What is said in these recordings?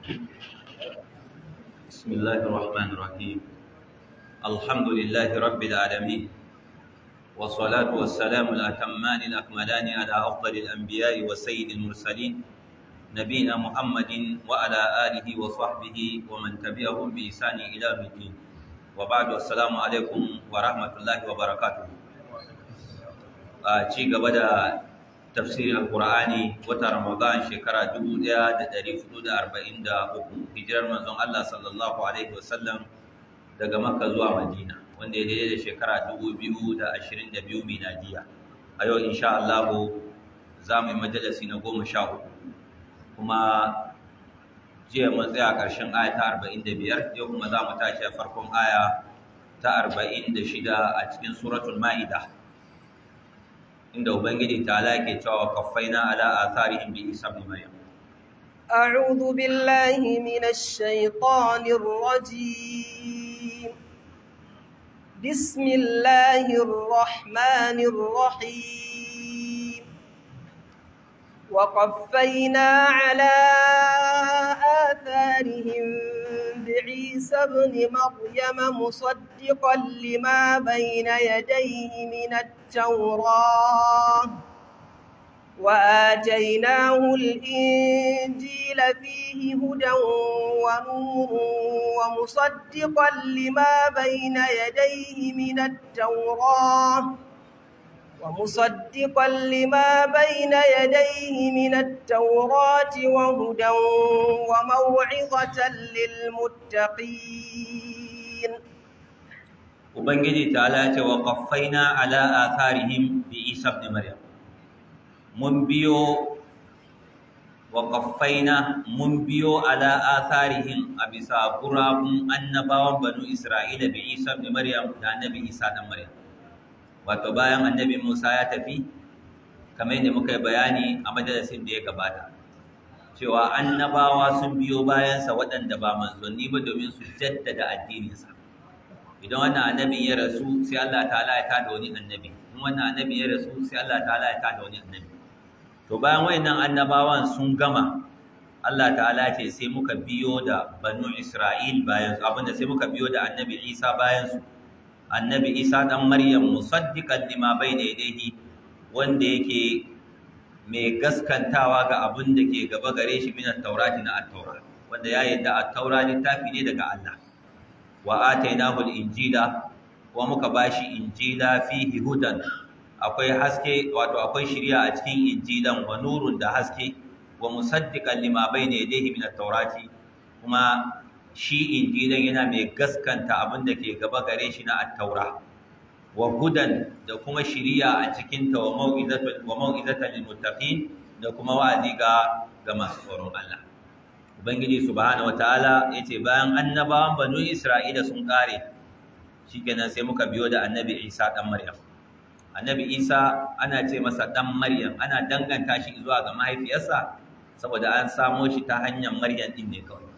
بسم الله الرحمن الرحيم الحمد لله رب العالمين والصلاة والسلام الأتمان الأكملان على أفضل الأنبياء وسيد المرسلين نبينا محمد وعلى آله وصحبه ومن تبعهم بإحسان إلى يوم الدين وبعد السلام عليكم ورحمة الله وبركاته ci gaba da tafsirin alkur'ani wata ramadan shekara 1443 hijirar manzon Allah sallallahu alaihi wasallam daga makka zuwa madina wanda ya daidai da shekara 2022 miladiya a yau insha Allah za mu yi majalisi na goma sha hudu kuma jiya mun tsaya ƙarshen aya ta 45 yau kuma za mu tashi a farkon aya ta 46 a cikin suratul ma'ida inda ubangiji ta ke cewa kaffaina ala atharihim bi isa ibn maryam أعوذ بالله من الشيطان الرجيم بسم الله الرحمن الرحيم وقفينا على آثارهم بعيسى ابن مريم مصدقا لما بين يديه من التوراة وآتيناه الإنجيل فيه هدى ونور ومصدقا لما بين يديه من التوراة ومصدقا لما بين يديه من التوراة وهدى وموعظة للمتقين ubangiji ta ce wa qaffaina ala atharihim bi isa ibn maryam mun biyo wa qaffaina mun biyo ala atharihim a bisa gurabun annabawan banu isra'ila bi isa ibn maryam da annabi isa dan maryam wato bayan annabi Musa ya tafi kamar yadda muka yi bayani a majalisin da ya gabata cewa annabawa sun biyo bayansa waɗanda ba manzanni ba domin su jaddada addininsa idan wannan annabin ya rasu sai Allah ta'ala ya tada wani annabi in wannan annabi ya rasu sai Allah ta'ala ya tada wani annabi to bayan wayannan annabawan sun gama Allah ta'ala ce sai muka biyo da banu Isra'il bayan su abinda sai muka biyo da annabi Isa bayan su annabi isa ɗan maryam musaddiqan lima bayna yadayhi wanda yake mai gaskantawa ga abin da ke gaba gare shi min at-taurati na at-taura wanda ya yadda at-taura littafi ne daga Allah wa atainahu al-injila wa muka bashi injila fihi hudan akwai haske wato akwai shiriya a cikin injilan wa nurun da haske wa musaddiqan lima bayna yadayhi min at-taurati kuma shi injilan yana mai gaskanta abin da ke gaba gare shi na attaura wa hudan da kuma shiriya a cikin ta wa mau'izatan wa mau'izatan lil muttaqin da kuma wa'azi ga ga masu tsoron Allah ubangiji subhanahu wataala yace bayan annabawan banu isra'ila sun kare shikenan sai muka biyo da annabi Isa dan Maryam annabi Isa ana ce masa dan Maryam ana danganta shi zuwa ga mahaifiyarsa saboda an samo shi ta hanyar Maryam din ne kawai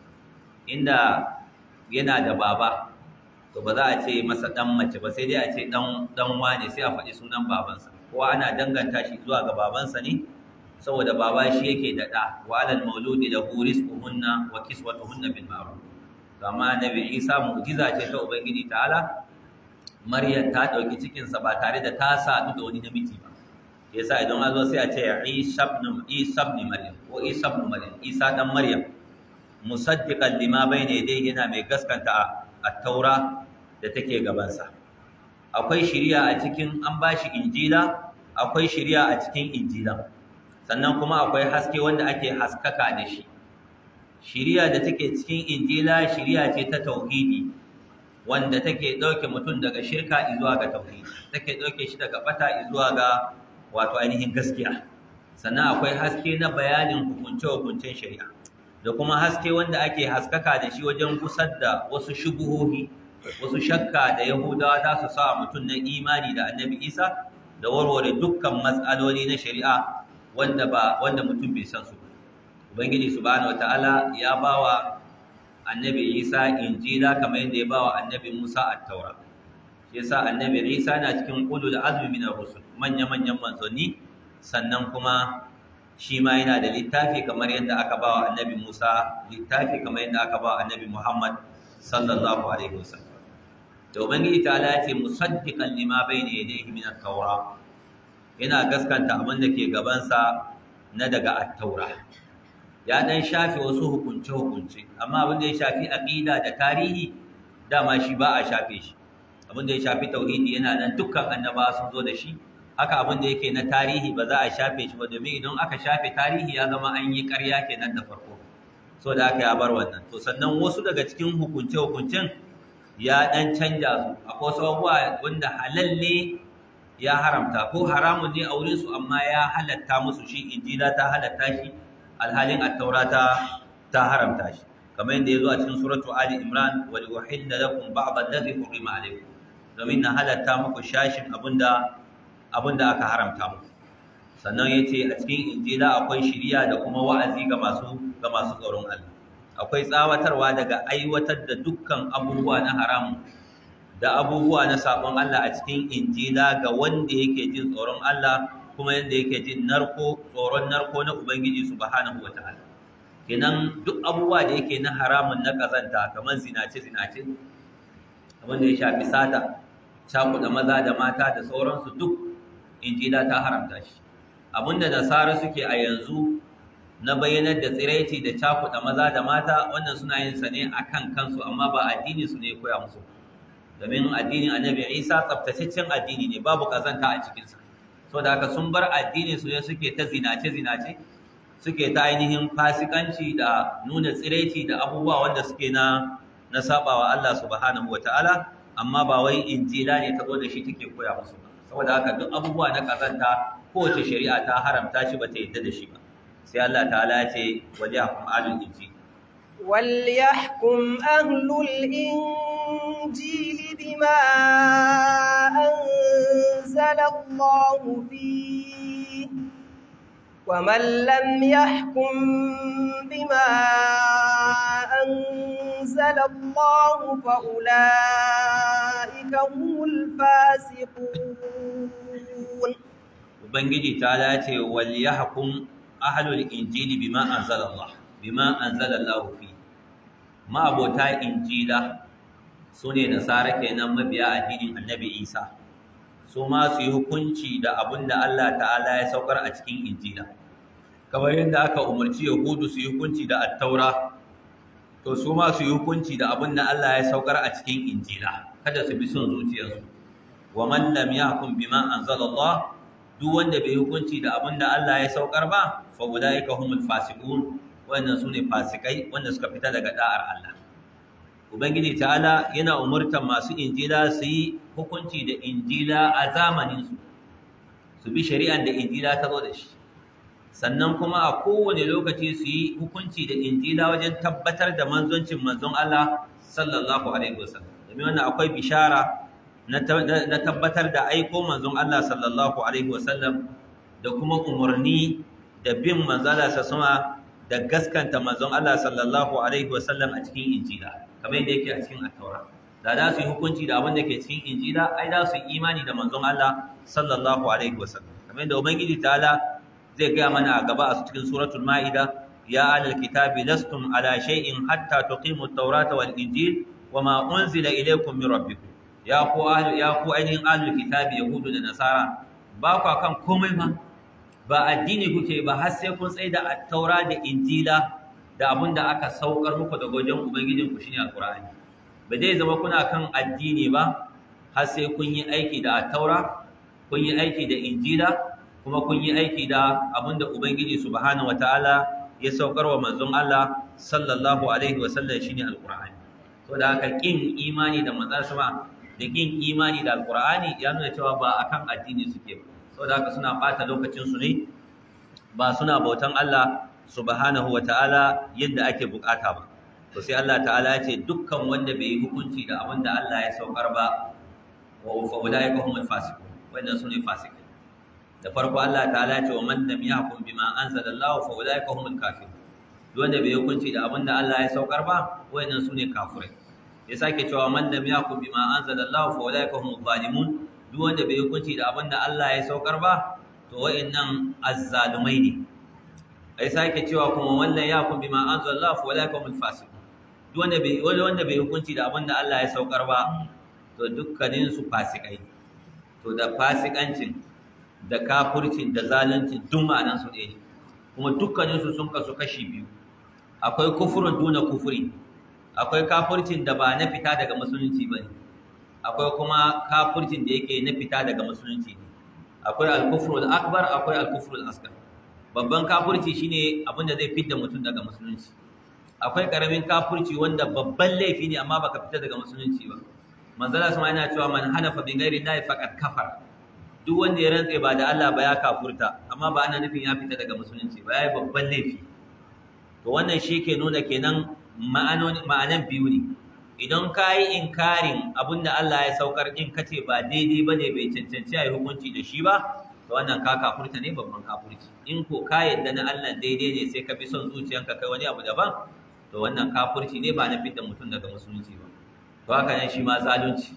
inda yana da baba to ba za a ce masa dan mace ba sai dai a ce dan dan wane sai a faɗi sunan babansa kowa ana danganta shi zuwa ga babansa ne saboda baba shi yake da ɗa wa alal mauludi da rizquhunna wa kiswatuhunna bil ma'ruf amma nabi Isa mu'jiza ce ta ubangiji ta'ala Maryam ta dauki cikin sa ba tare da ta sadu da wani namiji ba yasa idan an zo sai a ce Isa ibn Isa ibn Maryam ko Isa ibn Maryam Isa dan Maryam musaddiqan lima bayna yadayhi yana mai gaskanta at-taura da take gabansa akwai shiriya a cikin an bashi injila akwai shiriya a cikin injilan sannan kuma akwai haske wanda ake haskaka da shi shiriya da take cikin injila shiriya ce ta tauhidi wanda take dauke mutum daga shirka zuwa ga tauhidi take dauke shi daga bata zuwa ga wato ainihin gaskiya sannan akwai haske na bayanin hukunce-hukuncen shari'a da kuma haske wanda ake haskaka da shi wajen kusar da wasu shubuhohi wasu shakka da yahudawa za su sa mutum na imani da annabi isa da warware dukkan matsaloli na shari'a wanda ba wanda mutum bai san su ubangiji subhanahu wataala ya bawa annabi isa injila kamar yadda ya bawa annabi musa at-taura shi yasa annabi isa na cikin ulul azmi min ar-rusul manya manyan manzanni sannan kuma shi ma yana da littafi kamar yadda aka ba wa annabi Musa littafi kamar yadda aka ba wa annabi Muhammad sallallahu alaihi wasallam to ubangiji ta ala ce musaddiqan lima bayna yadayhi min at-taura yana gaskanta abin da ke gabansa na daga at-taura ya dan shafe wasu hukunce hukunce amma abin da ya shafi aqida da tarihi dama shi ba a shafe shi abin da ya shafi tauhidi yana nan dukkan annaba sun zo da shi haka abin da yake na tarihi ba za a shafe shi ba domin idan aka shafe tarihi ya zama an yi ƙarya kenan da farko so da aka ya bar wannan to sannan wasu daga cikin hukunce hukuncen ya dan canja su akwai wasu abubuwa wanda halal ne ya haramta ko haramun ne a wurin su amma ya halatta musu shi injila ta halatta shi alhalin at-taura ta ta haramta shi kamar yadda ya zo a cikin suratu ali imran wa uhilla lakum ba'd alladhi hurima alaykum domin na halatta muku shashin abinda abinda aka haramta muku sannan yace a cikin injila akwai shiriya da kuma wa'azi ga masu ga masu tsoron Allah akwai tsawatarwa daga aiwatar da dukkan abubuwa na haramun da abubuwa na sabon Allah a cikin injila ga wanda yake jin tsoron Allah kuma yanda yake jin narko tsoron narko na ubangiji subhanahu wataala kenan duk abubuwa da yake na haramun na kazanta kamar zinace zinace abin da ya shafi sata cakuɗa maza da mata da sauransu duk injila ta haramta shi abinda nasara suke a yanzu na bayyanar da tsiraici da cakuɗa maza da mata wannan suna yin sa ne akan kansu amma ba addini su ne koya musu domin addinin annabi isa tsaftataccen addini ne babu kazanta a cikinsa so da haka sun bar addini su ne suke ta zinace zinace suke ta ainihin fasikanci da nuna tsiraici da abubuwa wanda suke na na sabawa Allah subhanahu wataala amma ba wai injila ne ta zo da shi take koya musu ba saboda haka duk abubuwa na kazanta kowace shari'a ta haramta shi ba ta yadda da shi ba sai Allah ta'ala ya ce wajahkum alul injil وليحكم أهل الإنجيل بما أنزل الله فيه ومن لم يحكم بما أنزل الله فأولئك هم الفاسقون ubangiji ta dace wal yahkum ahlul injili bima anzala Allah bima anzala Allah fi ma abota injila sune nasara kenan mabiya addinin annabi Isa su ma su yi hukunci da abinda Allah ta'ala ya saukar a cikin injila kamar yadda aka umarci yahudu su yi hukunci da attaura to su ma su yi hukunci da abinda Allah ya saukar a cikin injila kada su bi son zuciyarsu wa man lam yahkum bima anzala Allah duk wanda bai hukunci da abin da Allah ya saukar ba fa ulaika humul fasiqun wannan sune fasikai wanda suka fita daga da'ar Allah ubangiji ta'ala yana umurtan masu injila su yi hukunci da injila a zamanin su su bi shari'ar da injila ta zo da shi sannan kuma a kowane lokaci su yi hukunci da injila wajen tabbatar da manzoncin manzon Allah sallallahu alaihi wasallam domin wannan akwai bishara na tabbatar da aiko manzon Allah sallallahu alaihi wasallam da kuma umarni da bin manzala sa sama da gaskanta manzon Allah sallallahu alaihi wasallam a cikin injila kamar yadda yake a cikin at-taura da za su yi hukunci da abin da ke cikin injila ai za su yi imani da manzon Allah sallallahu alaihi wasallam kamar yadda ubangiji ta'ala zai gaya mana a gaba a cikin suratul ma'ida ya alal kitabi lastum ala shay'in hatta tuqimu at-taurata wal injil wama unzila ilaykum min rabbikum ya ku ya ku ainihin ahlul kitabi yahudu da nasara ba ku kan komai ba ba addini kuke ba har sai kun tsaye da at-taura da injila da abin da aka saukar muku daga wajen ubangijin ku shine alqur'ani ba zai zama kuna kan addini ba har sai kun yi aiki da at-taura kun yi aiki da injila kuma kun yi aiki da abin da ubangiji subhanahu wataala ya saukar wa manzon Allah sallallahu alaihi wasallam shine alqur'ani saboda haka kin imani da manzon sama da kin imani da alqur'ani ya nuna cewa ba akan addini suke ba saboda haka suna bata lokacin su ne ba suna bautan Allah subhanahu wataala yadda ake bukata ba to sai Allah ta'ala ya ce dukkan wanda bai yi hukunci da abin da Allah ya saukar ba wa fa ulaika humul fasiqun wannan sune fasikai da farko Allah ta'ala ya ce wa man lam yahkum bima anzalallahu fa ulaika humul kafirun duk wanda bai hukunci da abin da Allah ya saukar ba wayannan sune kafirai ya sake cewa man lam yahkum bima anzalallahu fa ulaika humul zalimun duk wanda bai hukunci da abin da Allah ya saukar ba to wayannan azzalumai ne ai sake cewa kuma wannan ya kun bima anzalallahu fa wala yakumul fasiq duk wanda bai wanda bai hukunci da abin da Allah ya saukar ba to dukkanin su fasikai to da fasikancin da kafircin da zalunci duk ma'anan su ɗaya ne kuma dukkanin su sun kasu kashi biyu akwai kufurun duna kufuri akwai kafircin da ba na fita daga musulunci ba ne akwai kuma kafircin da yake na fita daga musulunci ne akwai al-kufrul akbar akwai al-kufrul asghar babban kafirci shine abin da zai fitar mutum daga musulunci akwai karamin kafirci wanda babban laifi ne amma baka fita daga musulunci ba manzala sama yana cewa man hanafa bi ghairi llahi faqad kafara duk wanda ya rantse ba da Allah ba ya kafurta amma ba ana nufin ya fita daga musulunci ba yayi babban laifi to wannan shi ke nuna kenan ma'anan biyu ne idan ka yi inkarin abinda Allah ya saukar in kace ba daidai bane bai cancanci a yi hukunci da shi ba to wannan ka kafurta ne babban kafurci in ko ka yadda na Allah daidai ne sai ka bi son zuciyanka kai wani abu daban to wannan kafurci ne ba na fitar mutum daga musulunci ba to haka ne shi ma zalunci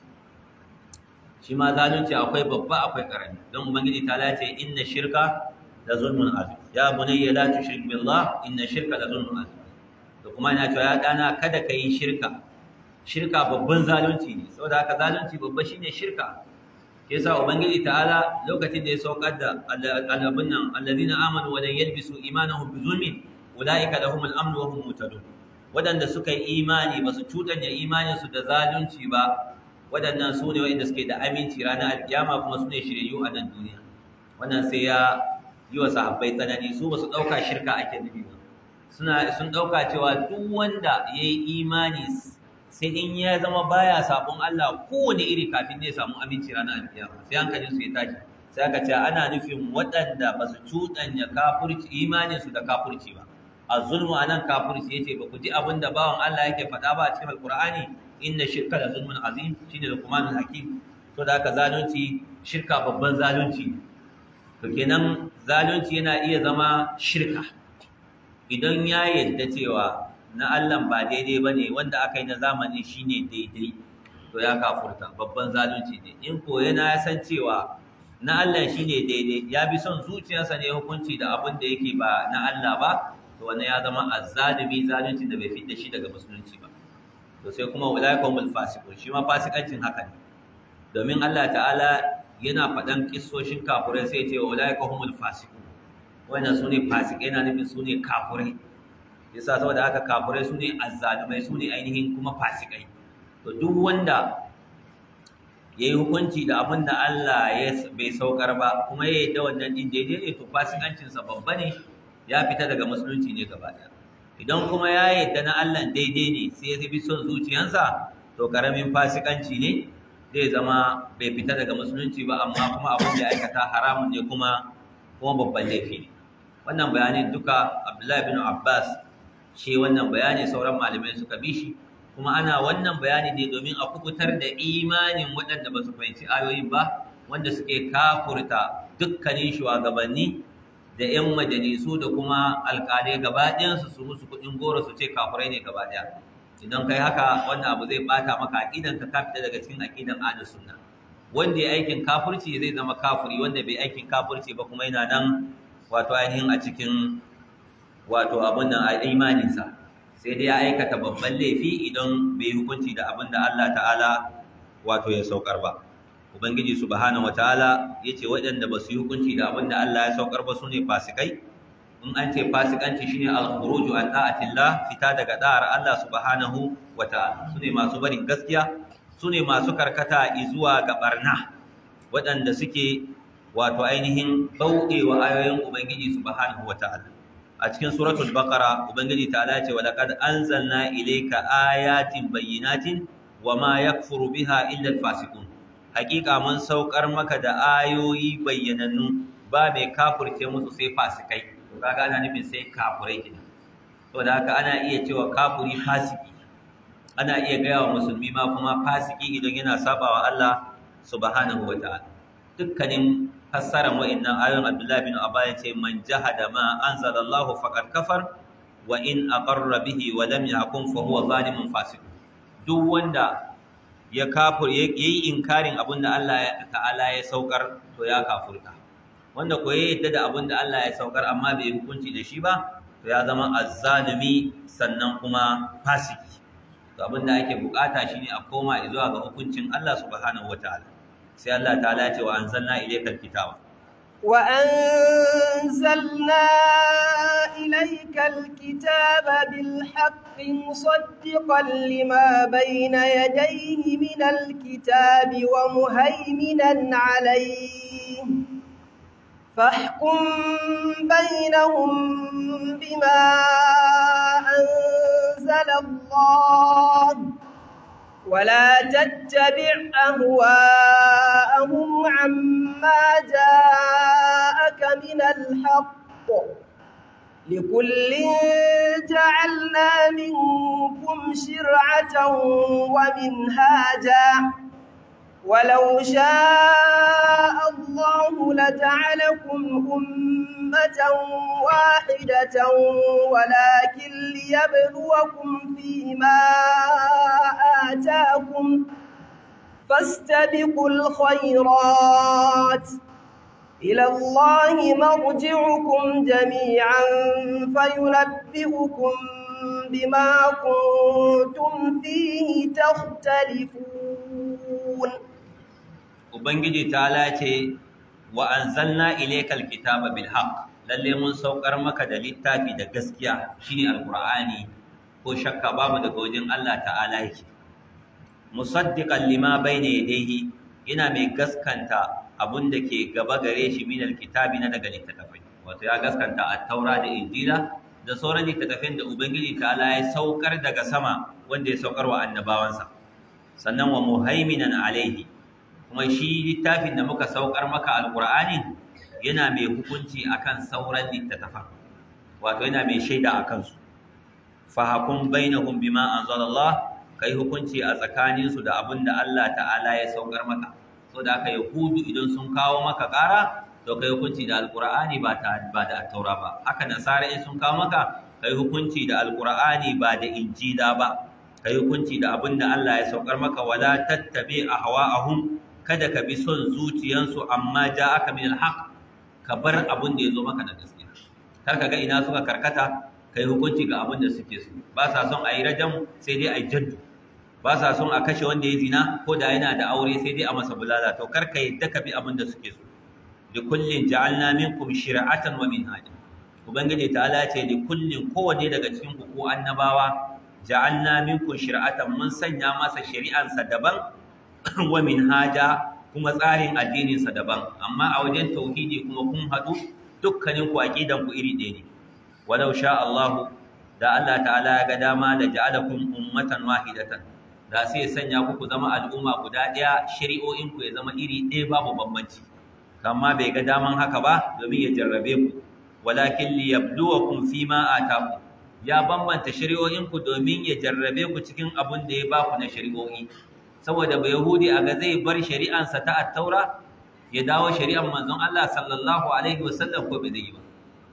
shi ma zalunci akwai babba akwai karami don ubangiji ta lace inna shirka la zulmun azim ya bunayya la tushrik billah inna shirka la zulmun azim to kuma ina cewa ya dana kada ka yi shirka shirka babban zalunci ne saboda haka zalunci babba shine shirka ke yasa ubangiji ta'ala lokacin da ya saukar da alabun nan allazina amanu wa lam yalbisu imanahum bi zulmin ulaika lahumul amn wa hum muhtadun wadanda suka yi imani ba su cutanya imanin su da zalunci ba wadannan su ne wanda suke da aminci ranar alkiyama kuma su ne shiryayyu a nan duniya wannan sai ya yi wa sahabbai tsanani su ba su ɗauka shirka ake nufi ba suna sun ɗauka cewa duk wanda ya yi imani sai in ya zama baya sabon Allah kowane iri kafin ne samu aminci ranar alkiyama sai hankalin su ya tashi sai aka ce ana nufin waɗanda ba su cuɗanya kafurci imanin su da kafurci ba a zulmu anan kafurci yace ba ku ji abin da bawan Allah yake faɗa ba a cikin alqur'ani inna shirka da zulmun azim shine luqmanul hakim to da haka zalunci shirka babban zalunci to kenan zalunci yana iya zama shirka idan ya yadda cewa na Allah ba daidai ba ne wanda aka yi na zamani shi ne daidai to ya kafurta babban zalunci ne in ko yana ya san cewa na Allah shi ne daidai ya bi son zuciyarsa ne hukunci da abin da yake ba na Allah ba to wannan ya zama azzalimi zalunci da bai fita shi daga musulunci ba to sai kuma ulaikumul fasiqun shi ma fasikancin haka ne domin Allah ta'ala yana faɗan kissoshin kafurai sai ce wa ulaika humul fasiqun wannan sune fasikai yana nufin sune kafurai yasa saboda haka kafurai sune azzalumai sune ainihin kuma fasikai to duk wanda yayi hukunci da abin da Allah ya bai saukar ba kuma ya yadda wannan din daidai ne to fasikancin sa babba ne ya fita daga musulunci ne gaba ɗaya idan kuma ya yadda na Allah daidai ne sai ya bi son zuciyansa to karamin fasikanci ne zai zama bai fita daga musulunci ba amma kuma abin da aikata haramun ne kuma kuma babban laifi ne wannan bayanin duka abdullahi bin abbas shi wannan bayani sauran malamai suka bi shi kuma ana wannan bayani ne domin a kubutar da imanin waɗanda ba su fahimci ayoyin ba wanda suke kafurta dukkanin shugabanni da 'yan majalisu da kuma alƙalai gaba ɗayansu su musu kuɗin goro su ce kafurai ne gaba ɗaya idan kai haka wannan abu zai bata maka aqidan ka fita daga cikin aqidan ahlus sunna wanda ya aikin kafirci zai zama kafiri wanda bai aikin kafirci ba kuma yana nan wato ainihin a cikin wato abun nan a imanin sa sai dai ya aikata babban laifi idan bai hukunci da abin da Allah ta'ala wato ya saukar ba ubangiji subhanahu wataala yace waɗanda ba su yi hukunci da abin da Allah ya saukar ba sune fasikai in an ce fasikanci shine al-khuruju an da'atillah fita daga da'ar Allah subhanahu wata'ala sune masu barin gaskiya sune masu karkata zuwa ga barna waɗanda suke wato ainihin bauɗewa ayoyin ubangiji subhanahu wata'ala a cikin suratul baqara ubangiji ta'ala ce wa laqad anzalna ilayka ayatin bayyinatin wama yakfuru biha illa al-fasiqun hakika mun saukar maka da ayoyi bayyanannu ba mai kafirce musu sai fasikai to kaga ana nufin sai kafurai kenan to da haka ana iya cewa kafuri fasiki ana iya gaya wa musulmi ma kuma fasiki idan yana sabawa Allah subhanahu wataala dukkanin fassarar wa'annan ayoyin Abdullah bin Abba ya ce man jahada ma anzalallahu faqad kafar wa in aqarra bihi wa lam yahkum fa huwa zalimun fasiq duk wanda ya kafur yayi inkarin abinda Allah ta'ala ya saukar to ya kafurta wanda ko ya yadda da abin da Allah ya saukar amma bai hukunci da shi ba to ya zama azzalimi sannan kuma fasiki to abin da ake bukata shine a koma zuwa ga hukuncin Allah subhanahu wataala sai Allah ta'ala ya ce wa anzalna ilaykal kitaba وأنزلنا إليك الكتاب بالحق مصدقا لما بين يديه من الكتاب ومهيمنا عليه فاحكم بينهم بما أنزل الله ولا تتبع أهواءهم عما جاءك من الحق لكل جعلنا منكم شرعة ومنهاجا ولو شاء الله لجعلكم أمة واحدة ولكن ليبلوكم فيما آتاكم فاستبقوا الخيرات إلى الله مرجعكم جميعا فينبئكم بما كنتم فيه تختلفون ubangiji ta lace wa anzalna ilaykal kitaba bil haqq lalle mun saukar maka da littafi da gaskiya shine alqur'ani ko shakka babu daga wajen Allah ta'ala yake musaddiqan lima bayna yadayhi ina mai gaskanta abun da ke gaba gare shi min alkitabi na daga littattafai wato ya gaskanta at-taura da injila da sauran littattafan da ubangiji ta'ala ya saukar daga sama wanda ya saukar wa annabawansa sannan wa muhaiminan alaihi kuma shi littafin da muka saukar maka alqur'ani yana mai hukunci akan sauran littattafan wato yana mai shaida akan su fahakun bainahum bima anzalallah kai hukunci a tsakanin su da abin da Allah ta'ala ya saukar maka so da aka yahudu idan sun kawo maka ƙara to kai hukunci da alqur'ani ba ta ba da taura ba haka nasara in sun kawo maka kai hukunci da alqur'ani ba da injila ba kai hukunci da abin da Allah ya saukar maka wala tattabi ahwa'ahum kada ka bi son zuciyansu amma ja'aka min alhaq ka bar abin da ya zo maka da gaskiya kar ka ga ina suka karkata kai hukunci ga abin da suke so ba sa son a yi rajam sai dai a yi jaddu ba sa son a kashe wanda ya zina ko da yana da aure sai dai a masa bulala to kar ka yadda ka bi abin da suke so da kullin ja'alna minkum shir'atan wa minhaja ubangiji ta'ala ce da kullin kowanne daga cikin ku ko annabawa ja'alna minkum shir'atan mun sanya masa shari'ansa daban wa minhaja kuma tsarin addininsa daban amma a wajen tauhidi kuma kun haɗu dukkanin ku aqidan ku iri ɗaya ne walau sha Allah da Allah ta'ala ya ga dama da ja'alakum ummatan wahidatan da sai ya sanya ku ku zama al'umma guda ɗaya shari'o'in ku ya zama iri ɗaya babu bambanci amma bai ga daman haka ba domin ya jarrabe ku walakin liyabluwakum fima ataku ya bambanta shari'o'in ku domin ya jarrabe ku cikin abin da ya ba ku na shari'o'i saboda ba yahudi a ga zai bar shari'ansa ta at-taura ya dawo shari'an manzon Allah sallallahu alaihi wasallam ko bai zai yi ba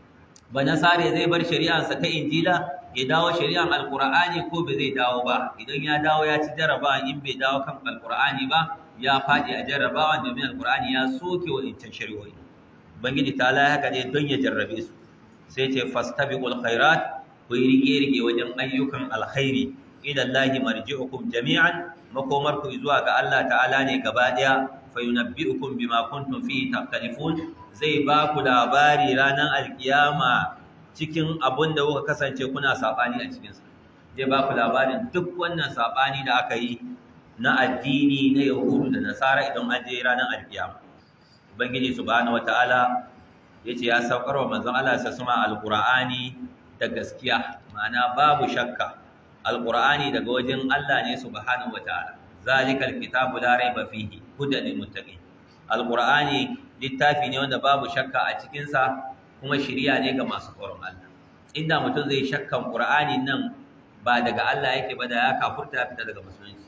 ba nasare zai bar shari'ansa ta injila ya dawo shari'an alqur'ani ko bai zai dawo ba idan ya dawo ya ci jaraba in bai dawo kan alqur'ani ba ya fadi a jarabawa domin alqur'ani ya soke wa intan shari'o'i bangiji ta la haka ne don ya jarrabe su sai ce fastabiqul khairat ku yi rige-rige wajen ayyukan alkhairi ila Allah marji'ukum jami'an makomar ku zuwa ga Allah ta'ala ne gaba daya fa yunabbi'ukum bima kuntum fihi takhtalifun zai ba ku labari ranar alkiyama cikin abun da kuka kasance kuna sabani a cikin sa zai ba ku labarin duk wannan sabani da aka yi na addini na yahudu da nasara idan an je ranar alkiyama ubangiji subhanahu wataala yace ya saukar wa manzon Allah sa suma alqur'ani da gaskiya ma'ana babu shakka alqur'ani daga wajen Allah ne subhanahu wataala zalikal kitabu la raiba fihi hudan lil muttaqin alqur'ani littafi ne wanda babu shakka a cikin sa kuma shiriya ne ga masu tsoron Allah inda mutum zai shakkan qur'ani nan ba daga Allah yake ba da ya kafurta ya fita daga musulunci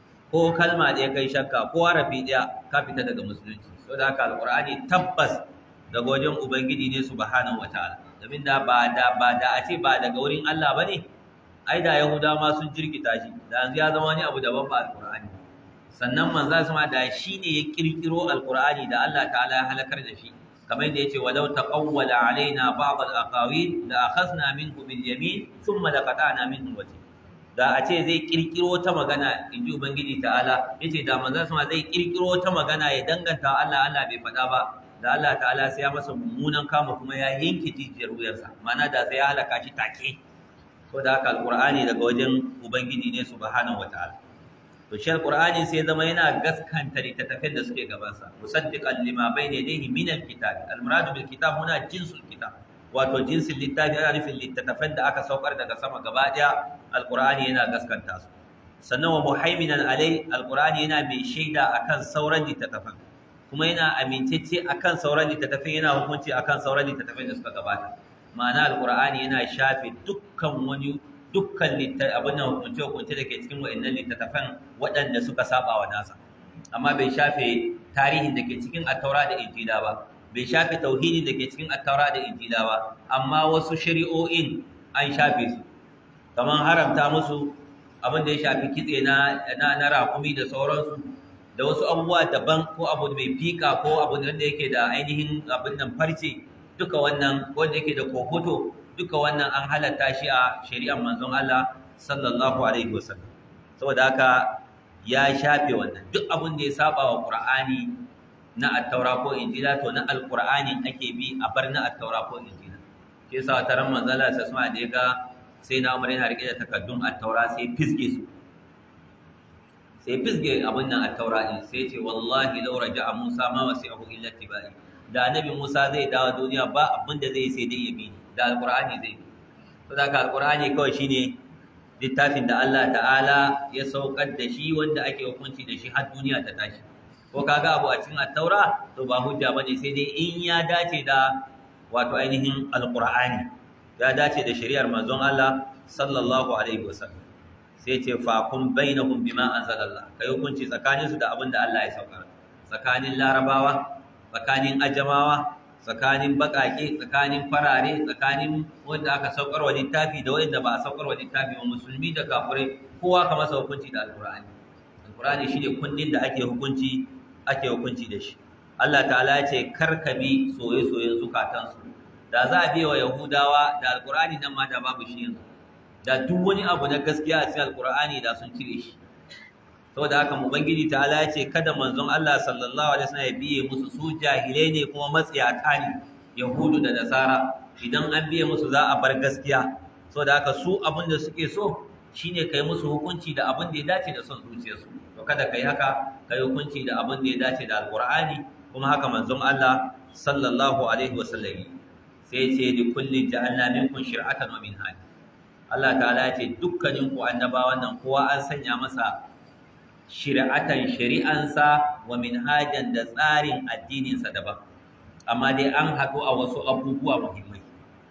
ko kalma ɗaya kai shakka ko harafi ɗaya ka fita daga musulunci saboda haka alqur'ani tabbas daga wajen ubangiji ne subhanahu wataala domin da ba da ba da a ce ba daga wurin Allah bane ai da yahuda ma sun jirkita shi da yanzu ya zama wani abu daban ba alqur'ani sannan manzo sama da shi ne ya kirkiro alqur'ani da Allah ta'ala ya halakar da shi kamar yadda yace walau taqawwala alaina ba'd al-aqawil la akhadna minhu bil yamin thumma laqata'na minhu wati da a ce zai kirkiro ta magana inji ubangiji ta'ala yace da manzon sama zai kirkiro ta magana ya danganta Allah Allah bai faɗa ba da Allah ta'ala sai ya masa mummunan kama kuma ya yanke jijiyar wuyarsa ma'ana da sai ya halaka shi take ko da haka alqur'ani daga wajen ubangiji ne subhanahu wataala to shi alqur'ani sai zama yana gaskanta littattafan da suke gabansa musaddiqan lima bayna yadayhi min alkitab almurad bil kitab huna jinsul kitab wato jinsin littafi ana nufin littattafan da aka saukar daga sama gaba daya alqur'ani yana gaskanta su sannan wa muhaiminan alai alqur'ani yana mai shaida akan sauran littattafan kuma yana amintacce akan sauran littattafan yana hukunci akan sauran littattafan da suka gabata ma'ana alqur'ani yana shafe dukkan wani dukkan abin da hukunce-hukunce da ke cikin wa'annan littattafan waɗanda suka saba wa nasa amma bai shafe tarihin da ke cikin attaura da injila ba bai shafe tauhidi da ke cikin attaura da injila ba amma wasu shari'o'in an shafe su kamar haramta musu abin da ya shafi kitse na na rakumi da sauransu da wasu abubuwa daban ko abu mai fika ko abu da yake da ainihin abin nan farce duka wannan wanda yake da kohoto duka wannan an halatta shi a shari'ar manzon Allah sallallahu alaihi wasallam saboda haka ya shafe wannan duk abin da ya saba wa Qur'ani na at-taura ko injila to na al-Qur'ani ake bi a bar na at-taura ko injila ke sa taron manzon Allah sai da ya ga sai na Umar yana rike da takaddun at-taura sai fisge su sai fisge abin nan at-taura din sai ce wallahi law raja'a Musa ma wasi'ahu illa tibai da annabi Musa zai dawo duniya ba abin da zai sai dai ya bi da alkur'ani zai bi to da alkur'ani kawai shine littafin da Allah ta'ala ya saukar da shi wanda ake hukunci da shi har duniya ta tashi ko kaga abu a cikin at-taura to ba hujja bane sai dai in ya dace da wato ainihin alkur'ani ya dace da shari'ar manzon Allah sallallahu alaihi wasallam sai ce fa kun bainahum bima anzalallah kai hukunci tsakanin su da abin da Allah ya saukar tsakanin larabawa tsakanin ajamawa tsakanin bakake tsakanin farare tsakanin wanda aka saukar wa littafi da wanda ba a saukar wa littafi ba musulmi da kafirai kowa ka masa hukunci da alqur'ani alqur'ani shine kundin da ake hukunci ake hukunci da shi Allah ta'ala ya ce karkabi soye-soyen zukatansu da za a biya wa yahudawa da alqur'ani nan ma da babu shi yanzu da duk wani abu na gaskiya a cikin alqur'ani da sun cire shi saboda haka ubangiji ta ala ce kada manzon Allah sallallahu alaihi wasallam ya biye musu su jahilai ne kuma matsiyata ne yahudu da nasara idan an biye musu za a bar gaskiya saboda haka su abin da suke so shine kai musu hukunci da abin da ya dace da son zuciyarsu to kada kai haka kai hukunci da abin da ya dace da alqur'ani kuma haka manzon Allah sallallahu alaihi wasallam sai ce li kulli ja'alna minkum shir'atan wa minhaj Allah ta'ala ya ce dukkanin ku annabawan nan kowa an sanya masa shari'atan shari'ansa wa minhajan da tsarin addininsa daban amma dai an haɗu a wasu abubuwa muhimmai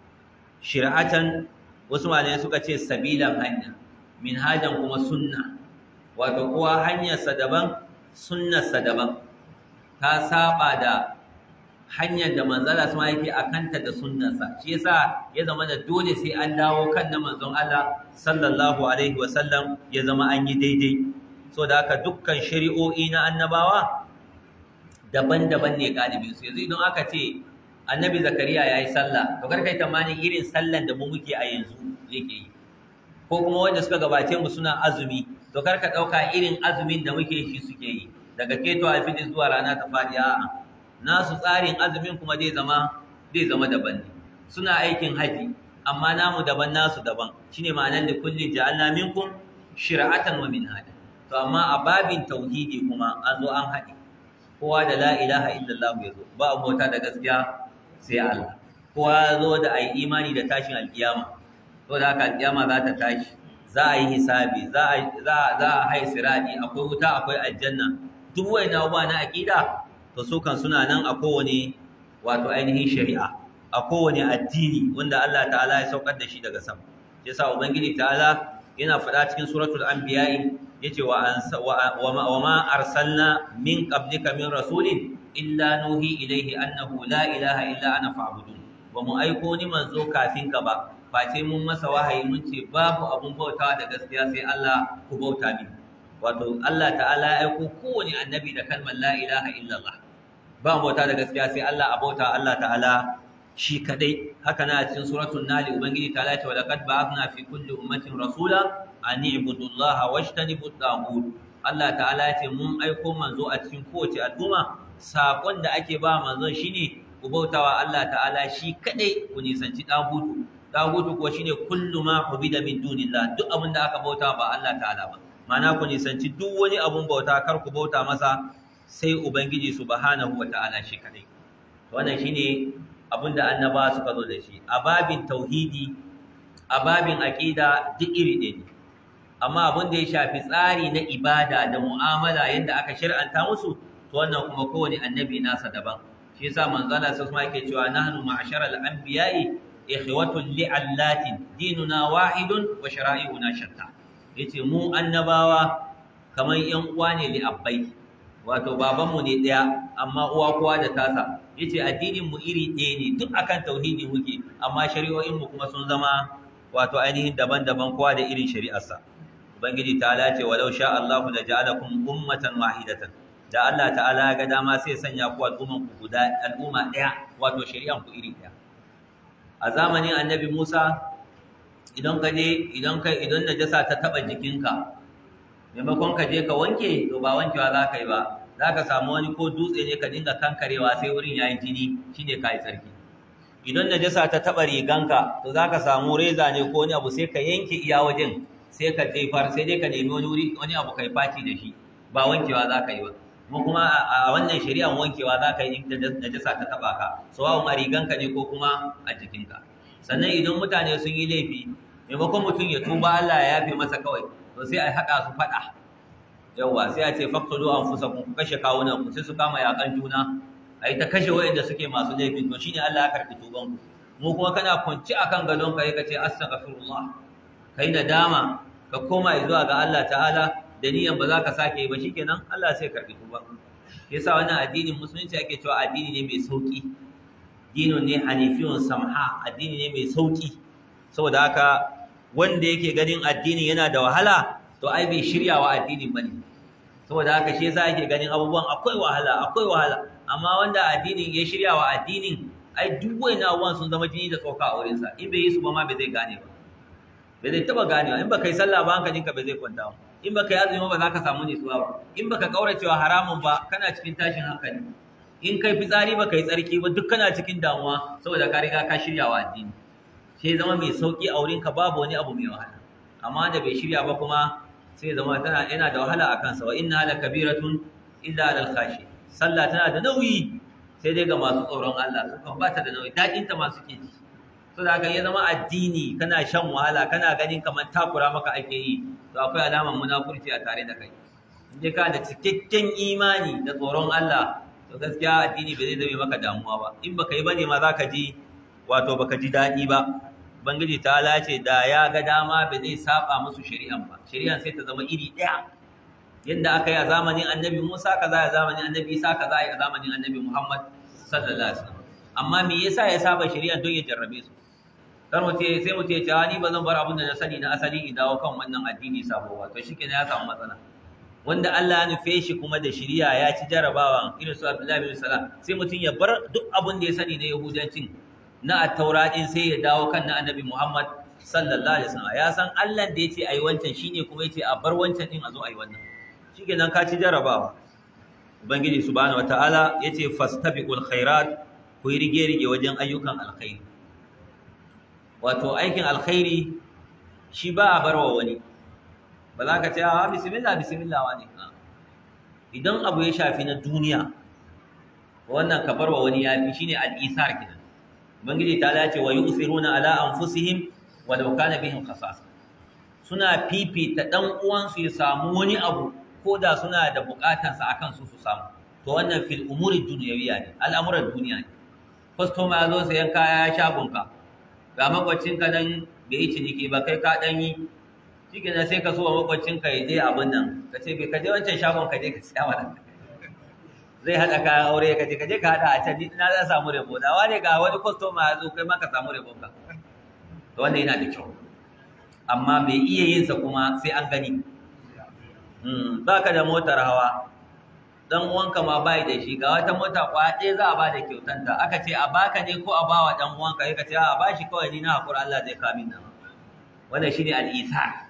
shari'atan wasu malamai suka ce sabilan hanya minhajan kuma sunna wato kowa hanyarsa daban sunnarsa daban ta saba da hanyar da manzala sun yake a kanta da sunnarsa shi yasa ya zama da dole sai an dawo kan na manzon Allah sallallahu alaihi wasallam ya zama an yi daidai so da haka dukkan shari'o'i na annabawa daban-daban ne galibin su yanzu idan aka ce annabi zakariya ya yi sallah to kar kai tamanin irin sallan da mu muke a yanzu yake yi ko kuma wanda suka gabace mu suna azumi to kar ka ɗauka irin azumin da muke shi suke yi daga keto alfijir zuwa rana ta faɗi a'a nasu tsarin azumin kuma zai zama zai zama daban ne suna aikin haji amma namu daban nasu daban shine ma'anar da kulli ja'alna minkum shir'atan wa minhaja to amma a babin tauhidi kuma an zo an haɗe kowa da la ilaha illallah ya zo ba abota da gaskiya sai Allah kowa ya zo da ayi imani da tashin alkiyama to da haka alkiyama za ta tashi za a yi hisabi za a za za a hai sirati akwai wuta akwai aljanna duk wani abubuwa na aqida to su kan suna nan a kowane wato ainihin shari'a a kowane addini wanda Allah ta'ala ya saukar da shi daga sama yasa ubangiji ta'ala yana faɗa cikin suratul anbiya'i yace wa wa ma arsalna min qablika min rasulin illa nuhi ilayhi annahu la ilaha illa ana fa'budun ba mu aiko ni manzo kafin ka ba face mun masa wahayi mun ce babu abun bautawa da gaskiya sai Allah ku bauta min wato Allah ta'ala ya aiko kowane annabi da kalmar la ilaha illallah ba bauta da gaskiya sai Allah abota Allah ta'ala shi kadai haka na cikin suratul nahl ubangiji ta'ala ce wa laqad ba'athna fi kulli ummatin rasula an i'budu allaha washtanibu at-taghut Allah ta'ala ya ce mun aiko manzo a cikin kowace al'umma sakon da ake ba manzon shine ku bautawa Allah ta'ala shi kadai ku nisanci dagutu dagutu kuwa shine kullu ma ubida min dunillah duk abin da aka bauta ba Allah ta'ala ba ma'ana ku nisanci duk wani abun bauta kar ku bauta masa sai ubangiji subhanahu wata'ala shi kadai wannan shine abin da annaba suka zo da shi a babin tauhidi a babin aqida duk iri ɗaya ne amma abin da ya shafi tsari na ibada da mu'amala yadda aka shir'anta musu to wannan kuma kowane annabi nasa daban shi yasa manzo Allah sai kuma yake cewa nahnu ma'asharal anbiya'i ikhwatun li'allatin dinuna wahidun wa shara'i'una shatta yace mu annabawa kamar yan uwa ne li abbai wato babanmu ne daya amma uwa kowa da tasa yace addinin mu iri ɗaya ne duk akan tauhidi muke amma shari'o'in mu kuma sun zama wato ainihin daban-daban kowa da irin shari'arsa ubangiji ta'ala ce walau sha Allahu la ja'alakum ummatan wahidatan da Allah ta'ala ga dama sai sanya ku al'umman ku guda al'umma daya wato shari'an ku iri daya a zamanin annabi Musa idan ka je idan ka idan najasa ta taba jikinka maimakon ka je ka wanke to ba wankewa za ka yi ba za ka samu wani ko dutse ne ka dinga kankarewa sai wurin yayin jini shine ka yi tsarki idan najasa ta taba riganka to za ka samu reza ne ko wani abu sai ka yanke iya wajen sai ka jefar sai dai ka nemi wani wuri wani abu kai faci da shi ba wankewa za ka yi ba kuma kuma a wannan shari'an wankewa za ka yi in najasa ta taba ka sawa'un a riganka ne ko kuma a jikinka sannan idan mutane sun yi laifi maimakon mutum ya tuba Allah ya yafe masa kawai to sai a haɗa su faɗa yawwa sai a ce faqtulu anfusakum ku kashe kawunan ku sai su kama yakan juna a yi ta kashe waɗanda suke masu laifin to shine Allah ya karɓi tuban ku mu kuma kana kwanci akan gadon ka ka ce astaghfirullah kai nadama ka koma zuwa ga Allah ta'ala da niyan ba za ka sake ba shikenan Allah sai karɓi tuban ku yasa wannan addinin musulunci ake cewa addini ne mai sauki dinun ne hanifiyun samha addini ne mai sauki saboda haka wanda yake ganin addini yana da wahala to ai bai shirya wa addinin bane saboda haka shi yasa yake ganin abubuwan akwai wahala akwai wahala amma wanda addinin ya shirya wa addinin ai duk wani abubuwan sun zama jini da tsoka a wurinsa in bai yi su ba ma bai zai gane ba bai zai taba ganewa in baka yi sallah ba hankalinka bai zai kwanta ba in baka yi azumi ba za ka samu nutsuwa ba in baka kauracewa haramun ba kana cikin tashin hankali in kai fitsari baka yi tsarki ba duk kana cikin damuwa saboda ka riga ka shirya wa addini sai zama mai sauki a wurinka babu wani abu mai wahala amma da bai shirya ba kuma sai zama tana yana da wahala a kansa wa inna la kabiratun illa alal khashi sallah tana da nauyi sai dai ga masu tsoron Allah su kan bata da nauyi dadin ta masu ke ji so da ya zama addini kana shan wahala kana ganin kamar takura maka ake yi to akwai alamar munafurci a tare da kai in dai ka da cikakken imani da tsoron Allah to gaskiya addini bai zai zame maka damuwa ba in baka yi bane ma zaka ji wato baka ji daɗi ba Ubangiji ta lace da ya ga dama ba zai saba musu shari'an ba shari'an sai ta zama iri ɗaya yadda aka yi a zamanin annabi Musa kaza a zamanin annabi Isa kaza a zamanin annabi Muhammad sallallahu alaihi wasallam amma me yasa ya saba shari'an don ya jarrabe su kar mu ce sai mu ce ta ni ba zan bar abin da na sani na asali in dawo kan wannan addini sabo ba to shikenan ya samu matsala wanda Allah ya nufe shi kuma da shari'a ya ci jarabawan irin su Abdullahi bin Salam sai mutum ya bar duk abin da ya sani na Yahudancin na attaura din sai ya dawo kan na annabi Muhammad sallallahu alaihi wasallam ya san Allah da yace ayi wancan shine kuma yace a bar wancan din a zo ayi wannan shikenan ka ci jarabawa ubangiji subhanahu wataala yace fastabiqul khairat ku yi rige rige wajen ayyukan alkhairi wato aikin alkhairi shi ba a barwa wani ba za ka ce a bismillah bismillah wani idan abu ya shafi na duniya wannan ka barwa wani yafi shine al-isar kenan Ubangiji ta dace wa yusiruna ala anfusihim walau kana bihim khasasa suna fifita dan uwansu ya samu wani abu ko da suna da bukatan sa akan su su samu to wannan fil umuri dunyawiyya ne al'amuran duniya ne customer ya zo sayan kaya shagon ka ga makwacin ka nan bai yi ciniki ba kai ka dan yi shike sai ka so wa makwacin ka ya je abin nan ka ce bai ka je wancan shagon ka je ka siya wannan zai haɗa kayan aure ka je ka je ka haɗa a can na za samu rabo da wane ga wani kwastoma ya zo kai ma ka samu rabo ka to wanda yana da kyau amma bai iya yin sa kuma sai an gani ba ka da motar hawa dan uwanka ma bai da shi ga wata mota kwa ɗaya za a ba da kyautanta aka ce a baka ne ko a bawa dan uwanka sai ka ce a bashi kawai ni na hakura Allah zai kamin nan wannan shine al-isar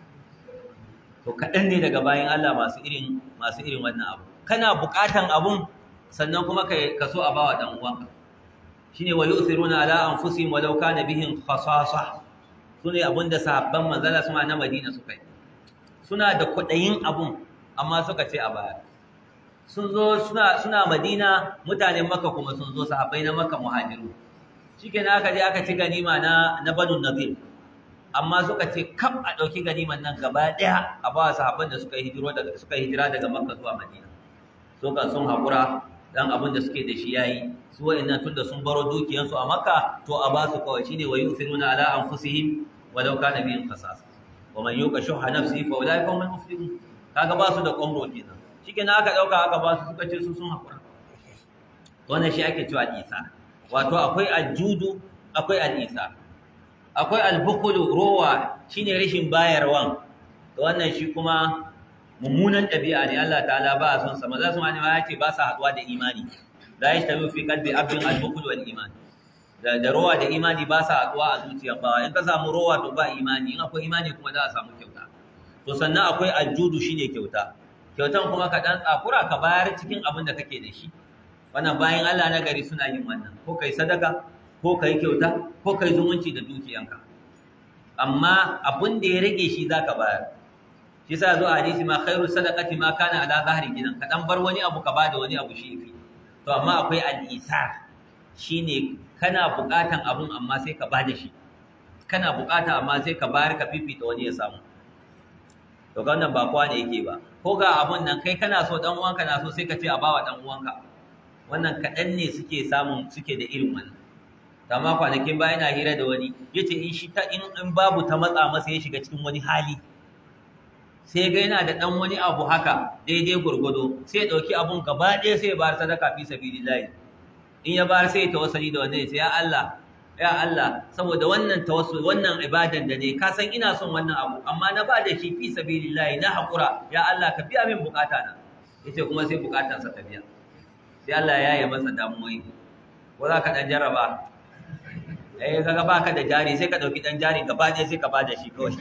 to kaɗan ne daga bayan Allah masu irin masu irin wannan abu kana buƙatan abun sannan kuma ka ka so a bawa dan uwanka shine wa yu'thiruna ala anfusihim walau kana bihim khasasa sune abinda sahabban manzala suma na Madina suka yi suna da kudayin abun amma suka ce a baya sun zo suna suna Madina mutanen Makka kuma sun zo sahabbai na Makka muhajiru shikenan aka je aka ci ganima na na Banu Nadir amma suka ce kam a dauki ganiman nan gaba daya a ba sahabban da suka hijiro daga suka hijira daga Makka zuwa Madina so kan sun hakura dan abin da suke da shi yayi su wa'annan tunda sun baro dukiyansu a Makka to a ba su kawai shine wa yusiruna ala anfusihim walau kana bihim qasas wa man yuqa shuha nafsihi fa ulaika humul muflihun kaga ba su da kwamro kenan shikenan aka dauka aka ba su suka ce su sun hakura wannan shi ake cewa isa wato akwai aljudu akwai al'isa akwai albukulu rowa shine rashin bayarwan to wannan shi kuma mummunan ɗabi'a ne Allah ta'ala ba a son sa maza su ma ya ce ba sa haɗuwa da imani la yashtabi fi qalbi abdin albukul wal iman da da rowa da imani ba sa haɗuwa a zuciyar bawa in ka samu rowa to ba imani in akwai imani kuma za a samu kyauta to sannan akwai aljudu shine kyauta kyautan kuma ka dan tsakura ka bayar cikin abin da kake da shi wannan bayan Allah na gari suna yin wannan ko kai sadaka ko kai kyauta ko kai zumunci da dukiyanka amma abin da ya rage shi zaka bayar shi yasa zo a hadisi ma khairu sadaqati ma kana ala zahri gidan ka dan bar wani abu ka bada wani abu shi yafi to amma akwai al-isar shine kana bukatan abun amma sai ka bada shi kana bukata amma sai ka bayar ka fifita wani ya samu to ga wannan ba kowa ne yake ba ko ga abun nan kai kana so dan uwanka na so sai ka ce a bawa dan uwanka wannan kaɗan ne suke samun suke da irin wannan amma kwanakin baya na hira da wani yace in shi ta in in babu ta matsa masa ya shiga cikin wani hali sai ga yana da dan wani abu haka daidai gurgudo sai ya dauki abun gaba ɗaya sai ya bar sadaka fi sabilillah in ya bar sai ya tawassuli da wannan sai ya Allah ya Allah saboda wannan tawassul wannan ibadan da ne ka san ina son wannan abu amma na ba da shi fi sabilillah na hakura ya Allah ka biya min bukata na yace kuma sai bukatansa ta biya sai Allah ya yi masa damuwai ko za ka dan jarraba eh kaga baka da jari sai ka dauki dan jari gaba ɗaya sai ka bada shi kawai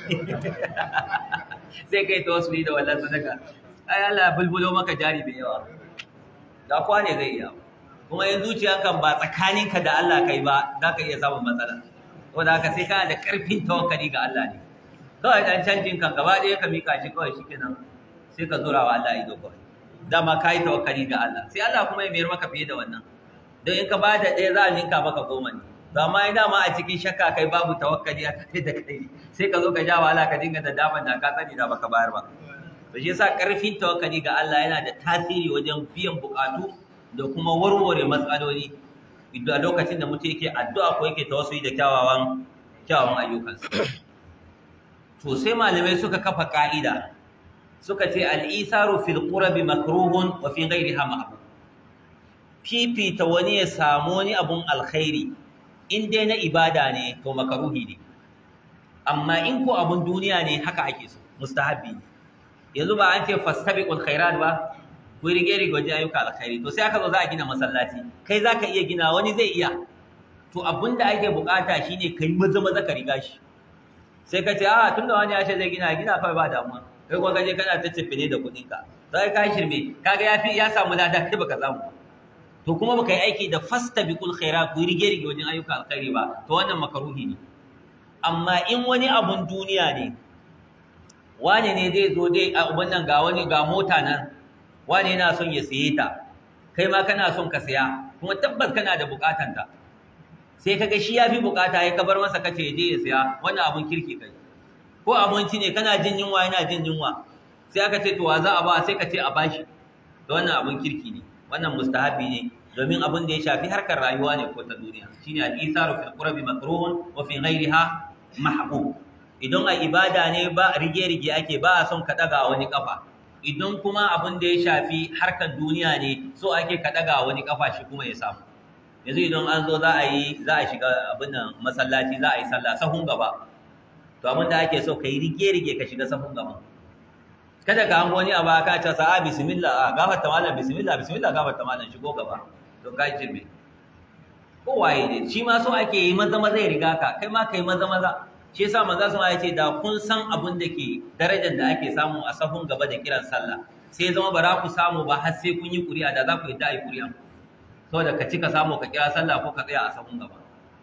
sai kai tawassuli da wannan sadaka ai Allah ya bulbulo maka jari da yawa da kwa ne zai iya kuma yin zuciyanka ba tsakaninka da Allah kai ba za ka iya samun matsala saboda haka sai kana da karfin tawakkali ga Allah ne kawai dan canjin kan gaba ɗaya ka mika shi kawai shikenan sai ka zura wa Allah ido kawai dama ka yi tawakkali ga Allah sai Allah kuma ya mayar maka fiye da wannan don in ka ba da ɗaya za a ninka maka goma ne ba ma yi dama a cikin shakka kai babu tawakkali a kai da kai sai ka zo ka ja wahala ka dinga da daman da ka sani da baka bayar ba to shi yasa karfin tawakkali ga Allah yana da tasiri wajen biyan bukatu da kuma warware matsaloli a lokacin da mutum yake addu'a ko yake tawassuli da kyawawan kyawawan ayyukansa to sai malamai suka kafa ka'ida suka ce al-isaru fil qurbi makruhun wa fi ghayriha mahbub fifita wani ya samu wani abun alkhairi in dai na ibada ne to makaruhi ne amma in ko abun duniya ne haka ake so mustahabbi ne yanzu ba an ce fastabiqul khairat ba ku rige rige wajen ayyuka alkhairi to sai aka zo za a gina masallaci kai zaka iya gina wani zai iya to abinda ake bukata shine kai maza maza ka riga shi sai ka ce a tunda wani ya ce zai gina gina kawai ba damuwa kai kuma kaje kana ta cefe ne da kuɗin ka sai ka shirme kaga ya fi ya samu lada kai baka samu to kuma baka yi aiki da fastabiqul khairat ku rige rige wajen ayyuka alkhairi ba to wannan makaruhi ne amma in wani abun duniya ne wane ne zai zo dai a uban nan ga wani ga mota nan wane yana son ya siye ta kai ma kana son ka siya kuma tabbas kana da bukatan ta sai kaga shi ya fi bukata ya kabar masa kace ya je ya siya wannan abun kirki kai ko abinci ne kana jin yunwa yana jin yunwa sai aka ce to wa za a ba sai ka ce a bashi to wannan abun kirki ne wannan mustahabi ne domin abin da ya shafi harkar rayuwa ne ko ta duniya shine al-isaru fil qurbi makruhun wa fi ghayriha mahbub idan a ibada ne ba rige-rige ake ba a son ka daga wani kafa idan kuma abin da ya shafi harkar duniya ne so ake ka daga wani kafa shi kuma ya samu yanzu idan an zo za a yi za a shiga abin nan masallaci za a yi sallah sahun gaba to abin da ake so ka yi rige-rige ka shiga sahun gaba kada ka hango wani abu ka ce sa'a bismillah a gafarta malam bismillah bismillah gafarta malam shigo gaba to ka ce me ko waye ne shi ma so ake yi maza maza ya riga ka kai ma kai maza maza shi yasa manzo sun ya ce da kun san abin da ke darajar da ake samu a sahun gaba da kiran sallah sai zama ba za ku samu ba har sai kun yi ƙuri'a da za ku yi da yi ƙuri'a saboda ka cika samu ka kira sallah ko ka tsaya a sahun gaba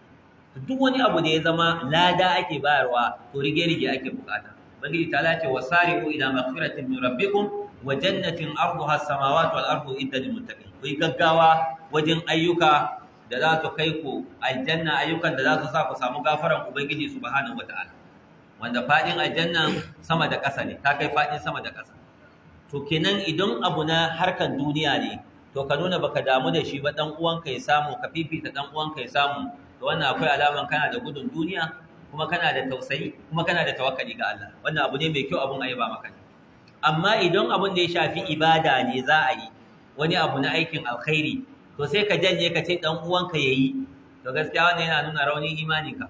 duk wani abu da ya zama lada ake bayarwa to rige-rige ake bukata ubangiji ta lace wa sari'u ila maghfiratin min rabbikum wa jannatin arduha as-samawati wal ardu idda lil muttaqin ku gaggawa wajen ayyuka da za su kai ku aljanna ayyukan da za su sa ku samu gafaran ubangiji subhanahu wataala wanda fadin aljanna sama da ƙasa ne ta kai fadin sama da ƙasa to kenan idan abu na harkan duniya ne to ka nuna baka damu da shi ba dan uwanka ya samu ka fifita dan uwanka ya samu to wannan akwai alaman kana da gudun duniya kuma kana da tausayi kuma kana da tawakkali ga Allah wannan abu ne mai kyau abun ayyaba maka ne amma idan abun da ya shafi ibada ne za a yi wani abu na aikin alkhairi to sai ka janye ka ce dan uwanka yayi to gaskiya wannan yana nuna raunin imaninka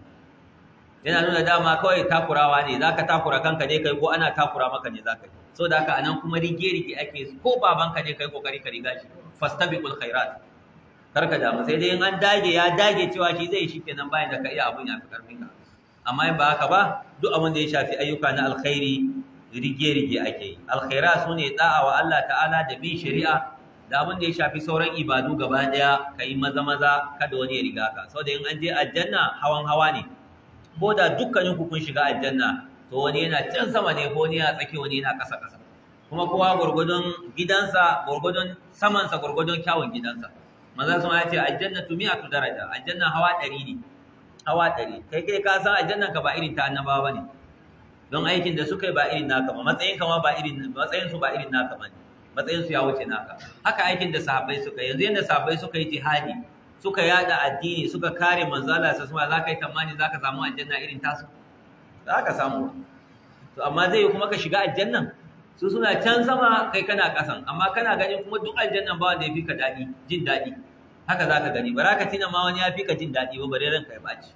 yana nuna dama kawai takurawa ne zaka takura kanka ne kai ko ana takura maka ne zaka yi so da haka anan kuma rige rige ake ko babanka ne kai kokari ka riga shi fastabiqul khairat karka damu sai dai in an dage ya dage cewa shi zai shi kenan bayan da ka iya abun ya fi karfin ka amma in ba haka ba duk abin da ya shafi ayyuka na alkhairi rige rige ake yi alkhaira sune da'a wa Allah ta'ala da bin shari'a da abin da ya shafi sauran ibadu gaba daya kai maza maza kada wani ya riga ka saboda in an je aljanna hawan hawa ne ko da dukkanin ku kun shiga aljanna to wani yana can sama ne ko wani yana tsaki wani yana ƙasa ƙasa kuma kowa gurgudun gidansa gurgudun samansa gurgudun kyawun gidansa manzo sun ya ce aljannatu mi'atu daraja aljanna hawa ɗari ne hawa ɗari kai kai ka san aljannan ka ba irin ta annabawa bane don aikin da suka yi ba irin naka ba matsayin ka ma ba irin matsayin su ba irin naka bane matsayin su ya wuce naka haka aikin da sahabbai suka yi yanzu yanda sahabbai suka yi jihadi suka yada addini suka kare manzo Allah sai kuma za ka yi tamani za ka samu aljanna irin tasu za ka samu to amma zai yi kuma ka shiga aljannan su suna can sama kai kana kasan amma kana ganin kuma duk aljannan ba wanda ya fi ka daɗi jin daɗi haka za ka gani bara ka tina ma wani ya fi ka jin daɗi ba bare ranka ya ɓaci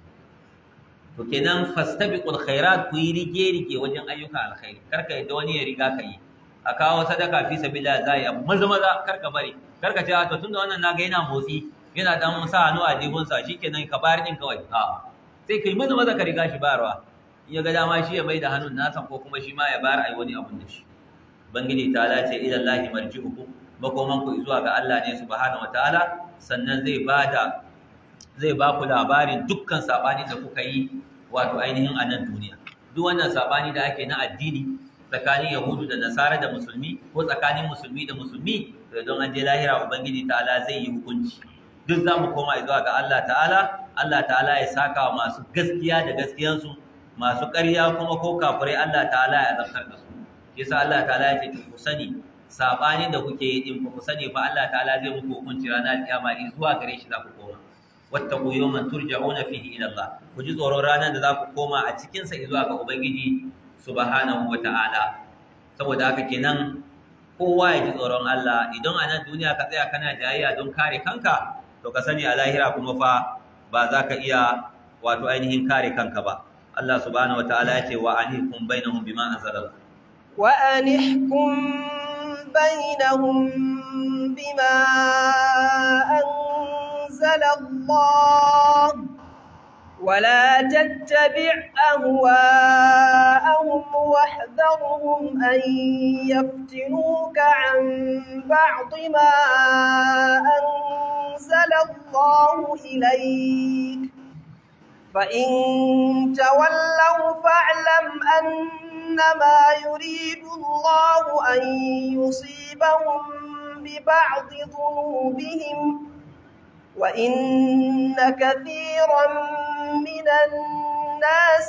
to kenan fastabiqul khairat ku yi rige rige wajen ayyuka alkhairi kar ka yadda wani ya riga ka yi a kawo sadaka fi sabilillah za yi abu maza maza kar ka bari kar ka ce to tunda wannan naga yana motsi yana dan sa hannu a jibinsa shikenan ka bayar din kawai a sai kai maza maza ka riga shi bayarwa in ya ga dama shi ya mai da hannun nasa ko kuma shi ma ya bayar ai wani abun da shi bangiji ta lace ila lahi marji'ukum makoman ku zuwa ga Allah ne subhanahu wataala sannan zai bada zai ba ku labarin dukkan sabani da kuka yi wato ainihin a nan duniya duk wannan sabani da ake na addini tsakanin yahudu da nasara da musulmi ko tsakanin musulmi da musulmi don an je lahira ubangiji ta'ala zai yi hukunci duk za mu koma zuwa ga Allah ta'ala Allah ta'ala ya saka wa masu gaskiya da gaskiyansu masu ƙarya kuma ko kafirai Allah ta'ala ya azabtar da su yasa Allah ta'ala ya ce ku sani sabanin da kuke yi din ku sani fa Allah ta'ala zai muku hukunci ranar kiyama in zuwa gare shi za ku koma wattaqu yawman turja'una fihi ila Allah ku ji tsoron ranar da za ku koma a cikin sa zuwa ga ubangiji subhanahu wata'ala saboda haka kenan kowa ya ji tsoron Allah idan a nan duniya ka tsaya kana jayayya don kare kanka to ka sani a lahira kuma fa ba za ka iya wato ainihin kare kanka ba Allah subhanahu wataala ya ce wa anihkum bainahum bima anzalallah wa anihkum bainahum bima anzalallah ولا تتبع أهواءهم واحذرهم أن يفتنوك عن بعض ما أنزل الله إليك فإن تولوا فاعلم أنما يريد الله أن يصيبهم ببعض ذنوبهم وإن كثيرا من الناس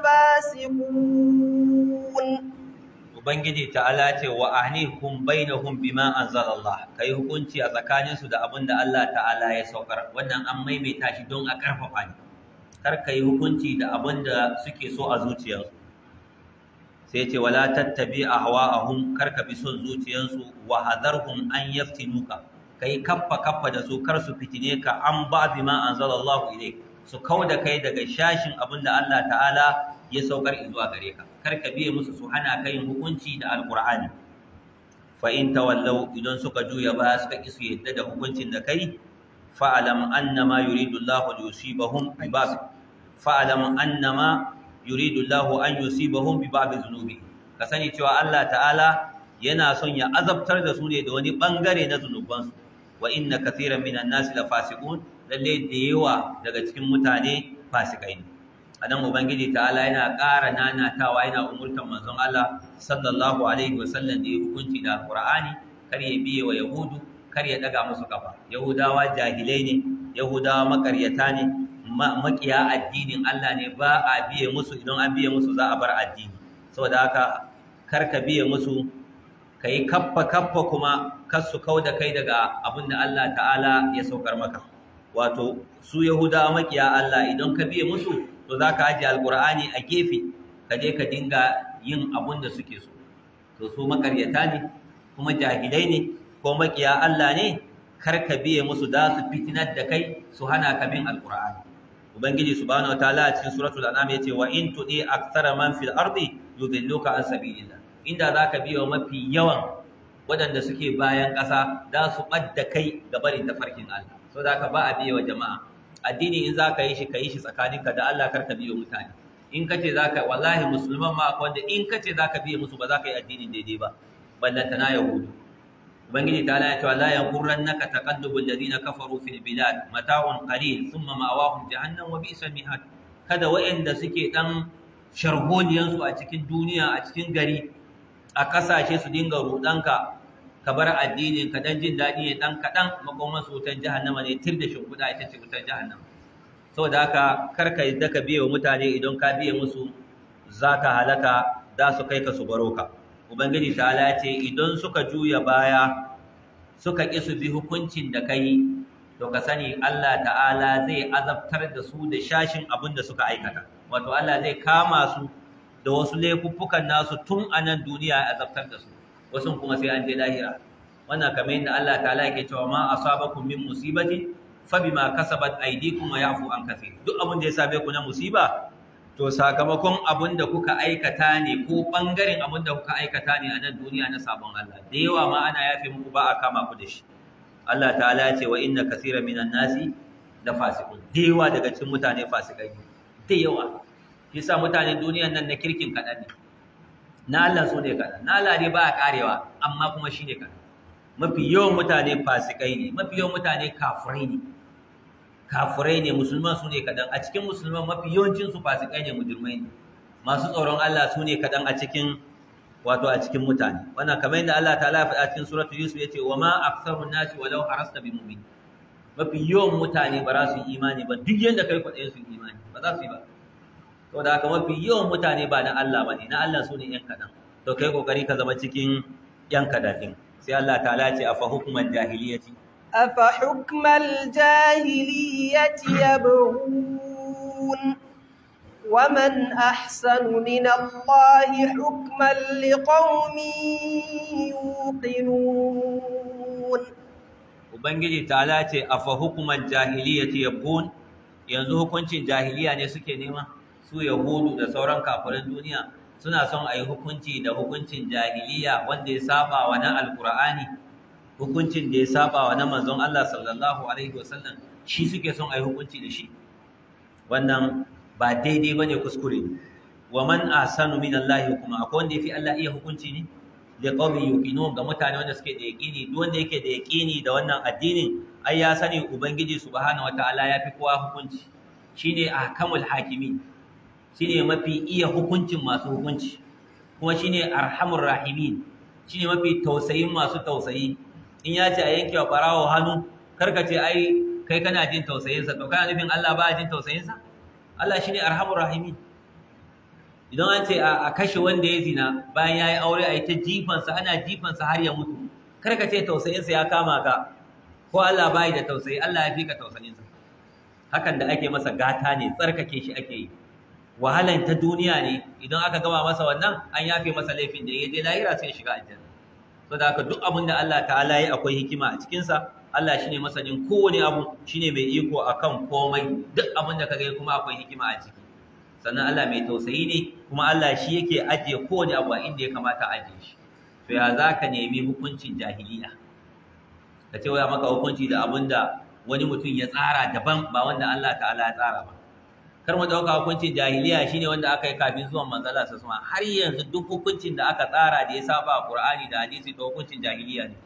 لفاسقون Ubangiji ta'ala ce wa ahnikum bainahum bima anzalallah kai hukunci a tsakanin su da abin da Allah ta'ala ya saukar wannan an maimaita shi don a karfafa ni kar kai hukunci da abin da suke so a zuciyarsu sai ce wala tattabi ahwa'ahum kar ka bi son zuciyarsu wa hadarhum an yaftinuka kai kaffa kaffa da su kar su fitine ka an ba bima anzalallahu ilayk su kauda kai daga shashin abin da Allah ta'ala ya saukar zuwa gare ka kar ka biye musu su hana kai hukunci da alqur'ani fa in tawallaw idan suka juya ba suka ki su yadda da hukuncin da kai fa'alam annama yuridu Allah yusibahum bi ba'd fa'alam annama yuridu Allah an yusibahum bi ba'd dhunubi ka sani cewa Allah ta'ala yana son ya azabtar da su ne da wani bangare na zunubansu wa inna kathiran minan nasi la fasiqun lalle da yawa daga cikin mutane fasikai ne anan ubangiji ta'ala yana ƙara nanatawa yana umurtan manzon Allah sallallahu alaihi wasallam da ya hukunci da alqur'ani kar ya biye wa yahudu kar ya daga musu kafa yahudawa jahilai ne yahudawa makaryata ne makiya addinin Allah ne ba a biye musu idan an biye musu za a bar addini saboda haka kar ka biye musu ka yi kaffa kaffa kuma kar su kau da kai daga abin da Allah ta'ala ya saukar maka wato su yahudawa makiya Allah idan ka biye musu to za ka ajiye alkur'ani a gefe ka je ka dinga yin abin da suke so to su makaryata ne kuma jahilai ne ko makiya Allah ne kar ka biye musu da su fitinar da kai su hana ka bin alkur'ani ubangiji subhanahu wataala a cikin suratul an'am yace wa in tudi aktsara man fil ardi yudilluka an sabilillah inda zaka biye wa mafi yawan waɗanda suke bayan ƙasa za su ɓadda kai ga barin tafarkin Allah so da ka ba a biye wa jama'a addini in za ka yi shi ka yi shi tsakaninka da Allah kar ka biye mutane in ka ce za ka wallahi musulman ma akwai wanda in ka ce za ka biye musu ba za ka yi addinin daidai ba ballanta na yahudu ubangiji ta ya ce la yanqurannaka taqallubul ladina kafaru fil bilad mata'un qalil thumma ma'awahum jahannam wa bi'sal mihad kada wa'anda suke dan sharholiyan su a cikin duniya a cikin gari a kasashe su dinga rudanka ka bar addinin ka dan jin dadi ne dan kadan makoman su wutan jahannama ne tir da shimfiɗa ita ce wutan jahannama saboda haka kar ka yadda ka biye wa mutane idan ka biye musu zaka halaka za su kai ka su baro ka ubangiji ta'ala ce idan suka juya baya suka ƙi su bi hukuncin da kai to ka sani Allah ta'ala zai azabtar da su da shashin abin da suka aikata wato Allah zai kama su da wasu laifuffukan nasu tun a nan duniya ya azabtar da su wasu kuma sai an je lahira wannan kamar yadda Allah ta'ala yake cewa ma asabakum min musibati fa bima kasabat aydikum wa yafu an kathir duk abin da ya same ku na musiba to sakamakon abin da kuka aikata ne ko ɓangaren abin da kuka aikata ne a nan duniya na sabon Allah da yawa ma ana yafe muku ba a kama ku da shi Allah ta'ala ya ce wa inna kasira minan nasi da fasikun da yawa daga cikin mutane fasikai da yawa yasa mutanen duniyan nan na kirkin kaɗan ne na Allah so ne kaɗan na Allah ne ba a karewa amma kuma shi ne kaɗan mafi yawan mutane fasikai ne mafi yawan mutane kafirai ne kafirai ne musulman su ne kaɗan a cikin musulman mafi yawancinsu fasikai ne mujirmai ne masu tsoron Allah su ne kaɗan a cikin wato a cikin mutane wannan kamar yadda Allah ta lafi a cikin suratul yusuf yace wa ma aktsarun nasi walau harasta bi mu'min mafi yawan mutane ba za su yi imani ba duk yanda kai kwaɗayin su yi imani ba za su yi ba saboda haka mafi yawan mutane ba na Allah ba ne na Allah su ne yan kaɗan to kai kokari ka zama cikin yan kaɗan ɗin sai Allah ta ce a fa hukumar jahiliyati أفحكم الجاهلية يبغون ومن أحسن من الله حكما لقوم يوقنون Ubangiji ta'ala ce a fa hukumar jahiliyyati yabghun yanzu hukuncin jahiliya ne suke nema su yahudu da sauran kafirin duniya suna son a yi hukunci da hukuncin jahiliya wanda ya saba wa na alkur'ani hukuncin da ya saba wa na manzon Allah sallallahu alaihi wasallam shi suke son a yi hukunci da shi wannan ba daidai bane kuskure wa man ahsanu min Allah hukuma akwai wanda yafi Allah iya hukunci ne da qawmi yuqinun ga mutane wanda suke da yaqini duk wanda yake da yaqini da wannan addinin ai ya sani ubangiji subhanahu wataala yafi kowa hukunci shine ahkamul hakimi shine mafi iya hukuncin masu hukunci kuma shine arhamur rahimin shine mafi tausayin masu tausayi in ya ce a yanke wa barawo hannu karka ce ai kai kana jin tausayinsa to kana nufin Allah ba jin tausayinsa Allah shine arhamur rahimin idan an ce a kashe wanda ya zina bayan ya yi aure a yi ta jifansa ana jifansa har ya mutu kar ka ce tausayinsa ya kama ka ko Allah bai da tausayi Allah ya fi ka tausayinsa hakan da ake masa gata ne tsarkake shi ake yi wahalan ta duniya ne idan aka gama masa wannan an yafe masa laifin da ya je lahira sai ya shiga aljanna so da haka duk abin da Allah ta'ala yi akwai hikima a cikinsa Allah shine masanin kowane abu shine mai iko akan komai duk abin da kaga kuma akwai hikima a ciki sannan Allah mai tausayi ne kuma Allah shi yake ajiye kowane abu a inda ya kamata a ajiye shi to ya zaka nemi hukuncin jahiliya ka ce waya maka hukunci da abin da wani mutum ya tsara daban ba wanda Allah ta'ala ya tsara ba kar mu dauka hukuncin jahiliya shine wanda aka yi kafin zuwan manzala sa suma har yanzu duk hukuncin da aka tsara da ya saba Qur'ani da hadisi to hukuncin jahiliya ne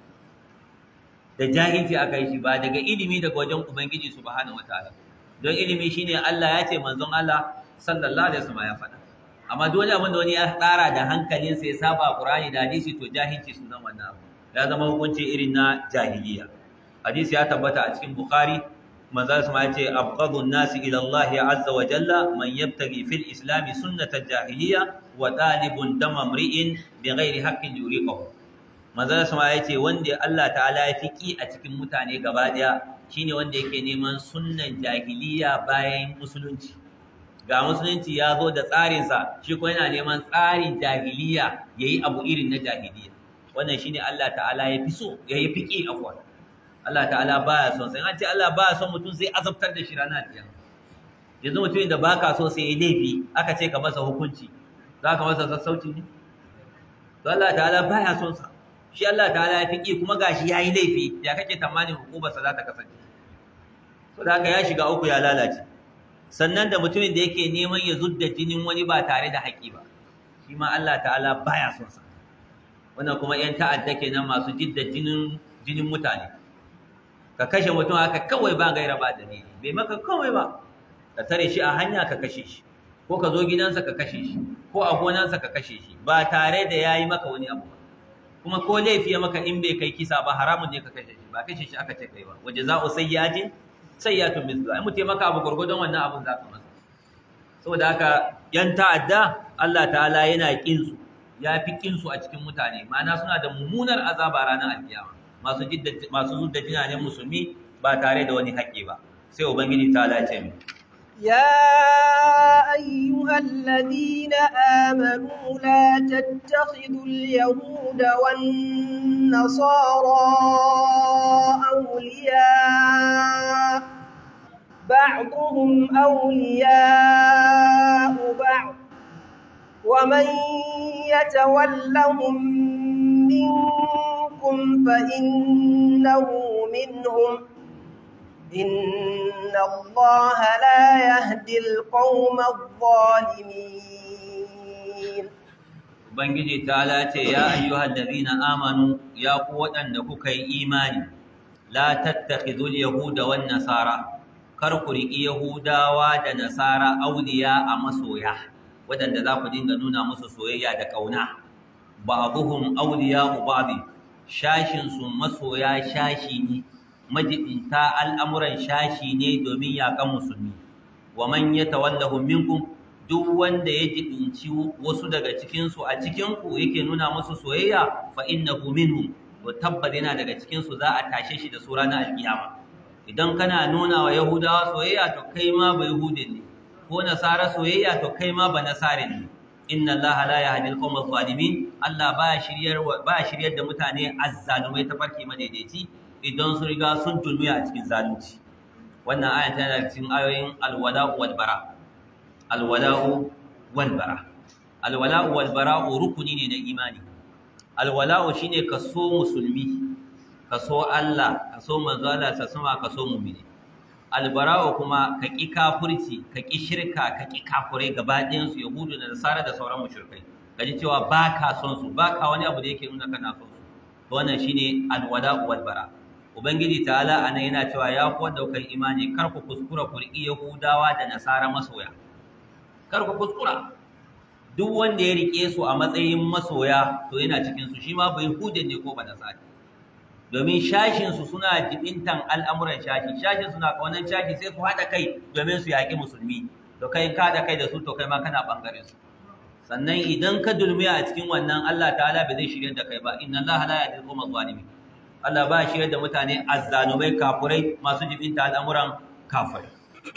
da jahilci aka yi shi ba daga ilimi daga wajen ubangiji subhanahu wataala don ilimi shine Allah ya ce manzon Allah sallallahu alaihi wasallam ya faɗa amma dole abin da wani ya tsara da hankalinsa ya saba Qur'ani da hadisi to jahilci sunan wannan abu ya zama hukunci irin na jahiliya hadisi ya tabbata a cikin Bukhari manzo sama ya ce abghadun nasi ila Allah azza wa jalla man yabtaghi fil islam sunnata jahiliya wa talibun dama mri'in bighairi haqqin yuriqahu manzo sama ya ce wanda Allah ta'ala ya fiki a cikin mutane gaba daya shine wanda yake neman sunnan jahiliya bayan musulunci ga musulunci ya zo da tsarinsa shi ko yana neman tsarin jahiliya yayi abu irin na jahiliya wannan shine Allah ta'ala ya fi so ya yi fiki afwan Allah ta'ala baya son sai an ce Allah baya son mutum sai azabtar da shi ranar kiyama yanzu mutumin da baka so sai ya laifi aka ce ka masa hukunci za ka masa sassauci ne to Allah ta'ala baya son sa shi Allah ta'ala ya fiki kuma gashi yayi laifi ya kake tamanin hukumar sa za ta kasance to da haka ya shiga uku ya lalace sannan da mutumin da yake neman ya zudda jinin wani ba tare da haƙi ba shi ma Allah ta'ala baya son sa wannan kuma yan ta'adda kenan masu jidda jinin jinin mutane ka kashe mutum haka kawai ba gaira ba dalili bai maka kawai ba ka tare shi a hanya ka kashe shi ko ka zo gidansa ka kashe shi ko a gonansa ka kashe shi ba tare da yayi maka wani abu ba kuma ko laifi ya maka in bai kai kisa ba haramun ne ka kashe shi ba kashe shi aka ce kai ba waje za'u sayyi'atin sayyatun mislu ai mutai maka abu gurgudun wannan abun zaka masa saboda haka yan ta'adda Allah ta'ala yana kin su ya fi kin su a cikin mutane ma'ana suna da mummunar azaba ranar alkiyama masu jidda masu zudda jinanen musulmi ba tare da wani haƙƙi ba sai ubangiji ta lace mu يا أيها الذين آمنوا لا تتخذوا اليهود والنصارى أولياء بعضهم أولياء بعض ومن يتولهم منكم فإنه منهم إن الله لا يهدي القوم الظالمين Ubangiji ta lace ya ayyuhal ladina amanu ya ku waɗanda kuka yi imani la tattakhidul yahuda wan nasara kar ku riƙi yahudawa da nasara auliya a masoya waɗanda za ku dinga nuna musu soyayya da ƙauna ba'dhum awliya'u ba'd shashin su masoya shashi ne majibinta al'amuran shashi ne domin yaƙan musulmi wa man yatawallahu minkum duk wanda ya jibinci wasu daga cikinsu a cikinku yake nuna musu soyayya fa innahu minhum to tabbas yana daga cikinsu za a tashe shi da su ranar alkiyama idan kana nuna wa yahudawa soyayya to kai ma ba yahudin ne ko nasara soyayya to kai ma ba nasarin ne inna allaha la yahdi al-qawma adh-dhalimin allah ba shiryar ba shiryar da mutane azzalumai ta farki madaidaici idan sun riga sun dulmiya a cikin zalunci wannan ayan tana cikin ayoyin alwala wal bara alwala'u walbara alwala'u walbara'u rukuni ne na imani alwala'u shine kaso musulmi kaso Allah kaso manzo Allah ta sama kaso mu'mini albara'u kuma ka ki kafirci ka ki shirka ka ki kafirai gaba ɗayan su yahudu da nasara da sauran mushrikai kaji cewa ba ka son su ba ka wani abu da yake nuna kana son su to wannan shine alwala'u walbara ubangiji ta'ala anan yana cewa ya ku wanda kai imani kar ku kuskura ku riƙi yahudawa da nasara masoya kar ku kuskura duk wanda ya rike su a matsayin masoya to yana cikin su shi ma bai hude ne ko ba da sati domin shashin su suna jibintan al'amuran shashi shashin suna kaunan shashi sai su hada kai domin su yaki musulmi to kai ka da kai da su to kai ma kana bangaren su sannan idan ka dulmiya a cikin wannan Allah ta'ala bai zai shirye da kai ba inna Allah la yahdi al-qawma zalimin Allah ba shirye da mutane azzalumai kafurai masu jibinta al'amuran kafirai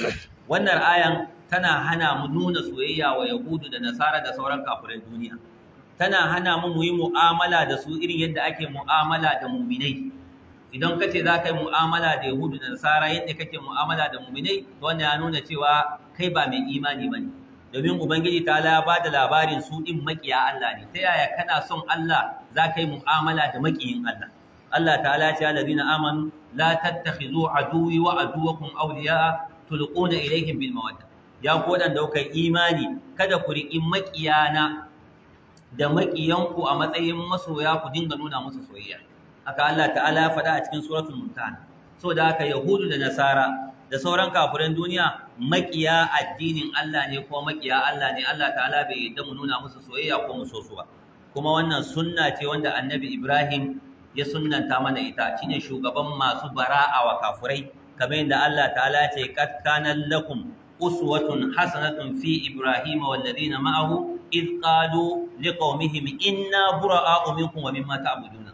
wannan ayan tana hana mu nuna soyayya wa Yahudu da Nasara da sauran kafirai duniya. Tana hana mu mu yi mu'amala da su irin yadda ake mu'amala da muminai. idan ka ce za ka yi mu'amala da yahudu da nasara yadda kake mu'amala da muminai to wannan ya nuna cewa kai ba mai imani ba ne domin ubangiji ta ya ba da labarin su ɗin maƙiya Allah ne ta yaya kana son Allah za ka yi mu'amala da maƙiyin Allah Allah ta'ala ya ce allazina amanu la tattakhidhu aduwwi wa aduwwakum awliya'a tulquna ilayhim bil mawadda ya ku wadanda kuka imani kada ku riƙi maƙiyana da maƙiyanku a matsayin masoya ku dinga nuna musu soyayya haka Allah ta'ala ya faɗa a cikin suratul mumtahana so da haka yahudu da nasara da sauran kafiran duniya maƙiya addinin Allah ne ko maƙiya Allah ne Allah ta'ala bai yadda mu nuna musu soyayya ko mu so su ba kuma wannan sunna ce wanda annabi Ibrahim ya sunnanta mana ita shine shugaban masu bara'a wa kafirai kamar yadda Allah ta'ala ce qad kana lakum uswatun hasanatun fi ibrahima wal ladina ma'ahu id qalu liqaumihim inna bura'a'u minkum wa mimma ta'buduna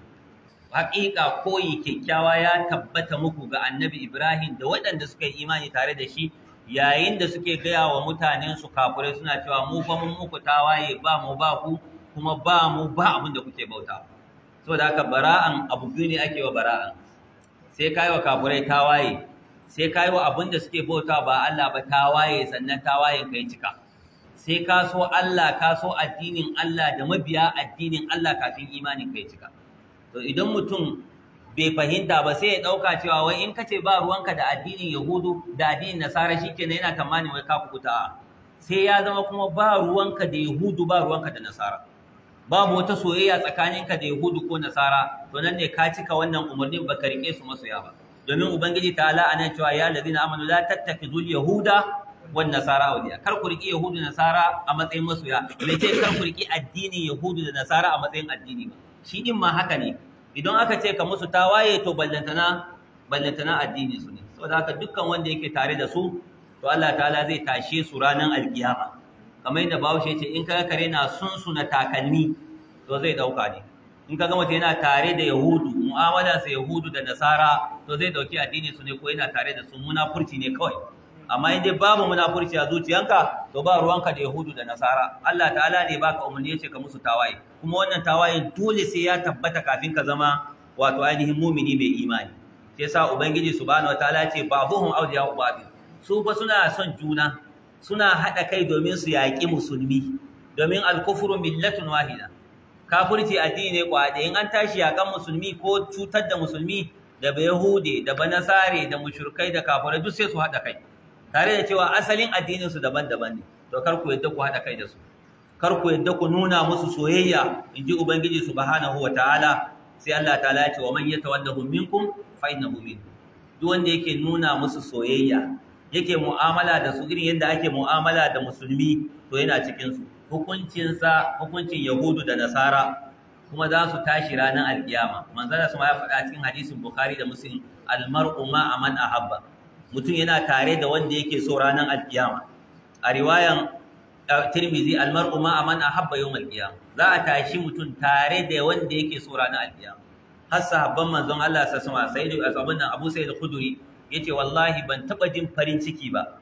haƙiƙa koyi kyakkyawa ya tabbata muku ga annabi Ibrahim da waɗanda suka yi imani tare da shi yayin da suke gaya wa mutanensu kafirai suna cewa mu fa mun muku tawaye ba mu ba ku kuma ba mu ba abin da kuke bauta saboda haka bara'an abu biyu ne ake wa bara'an sai kai wa kafirai tawaye sai kai wa abin da suke bauta ba Allah ba tawaye sannan tawayen kai cika sai ka so Allah ka so addinin Allah da mabiya addinin Allah kafin imanin kai cika to idan mutum bai fahimta ba sai ya ɗauka cewa wai in kace ba ruwanka da addinin yahudu da addinin nasara shikenan yana tamanin wai ka kukuta sai ya zama kuma ba ruwanka da yahudu ba ruwanka da nasara babu wata soyayya tsakaninka da yahudu ko nasara to nan ne ka cika wannan umarnin baka rike su masoya ba domin ubangiji ta ala anan cewa ya ladina amanu la tattakizul yahuda wan nasara awliya kar ku riki yahudu da nasara a matsayin masoya bai ce kar ku riki addinin yahudu da nasara a matsayin addini ba shi din ma haka ne idan aka ce ka musu tawaye to ballantana ballantana addini su ne saboda haka dukkan wanda yake tare da su to Allah ta'ala zai tashe su ranar alkiyama kamar yadda Bahaushe ce in kaga kare na sunsuna takalmi to zai dauka ne in kaga mutum yana tare da yahudu mu'amala sa yahudu da nasara to zai dauki addini su ne ko yana tare da su munafurci ne kawai amma in dai babu munafurci a zuciyanka to ba ruwanka da yahudu da nasara Allah ta'ala ne baka umarni yace ka musu tawaye kuma wannan tawaye dole sai ya tabbata kafin ka zama wato ainihin mumini mai imani sai sa ubangiji subhanahu wataala ce ba'dhum awliya ba'd su fa suna son juna suna hada kai domin su yaki musulmi domin al-kufru millatun wahida kafirci addini ne kwa in an tashi yakan musulmi ko cutar da musulmi da bayahude da banasare da mushrikai da kafirai duk sai su hada kai tare da cewa asalin addininsu daban-daban ne to kar ku yadda ku haɗa kai da su kar ku yadda ku nuna musu soyayya in ji ubangiji subhanahu wa ta'ala sai Allah ta'ala ya ce wa man yatawallahu minkum fa innahu minkum duk wanda yake nuna musu soyayya yake mu'amala da su irin yadda ake mu'amala da musulmi to yana cikin su hukuncinsa hukuncin yahudu da nasara kuma za su tashi ranar alkiyama manzala su ma ya faɗa cikin hadisin bukhari da muslim almar'u ma aman ahabba mutum yana tare da wanda yake so ranar alkiyama a riwayan tirmizi almar'u ma aman ahabba yawm alkiyama za a tashi mutum tare da wanda yake so ranar alkiyama har sahabban manzon Allah sa sama sai da abin nan Abu Sa'id al-Khudri yace wallahi ban taba jin farin ciki ba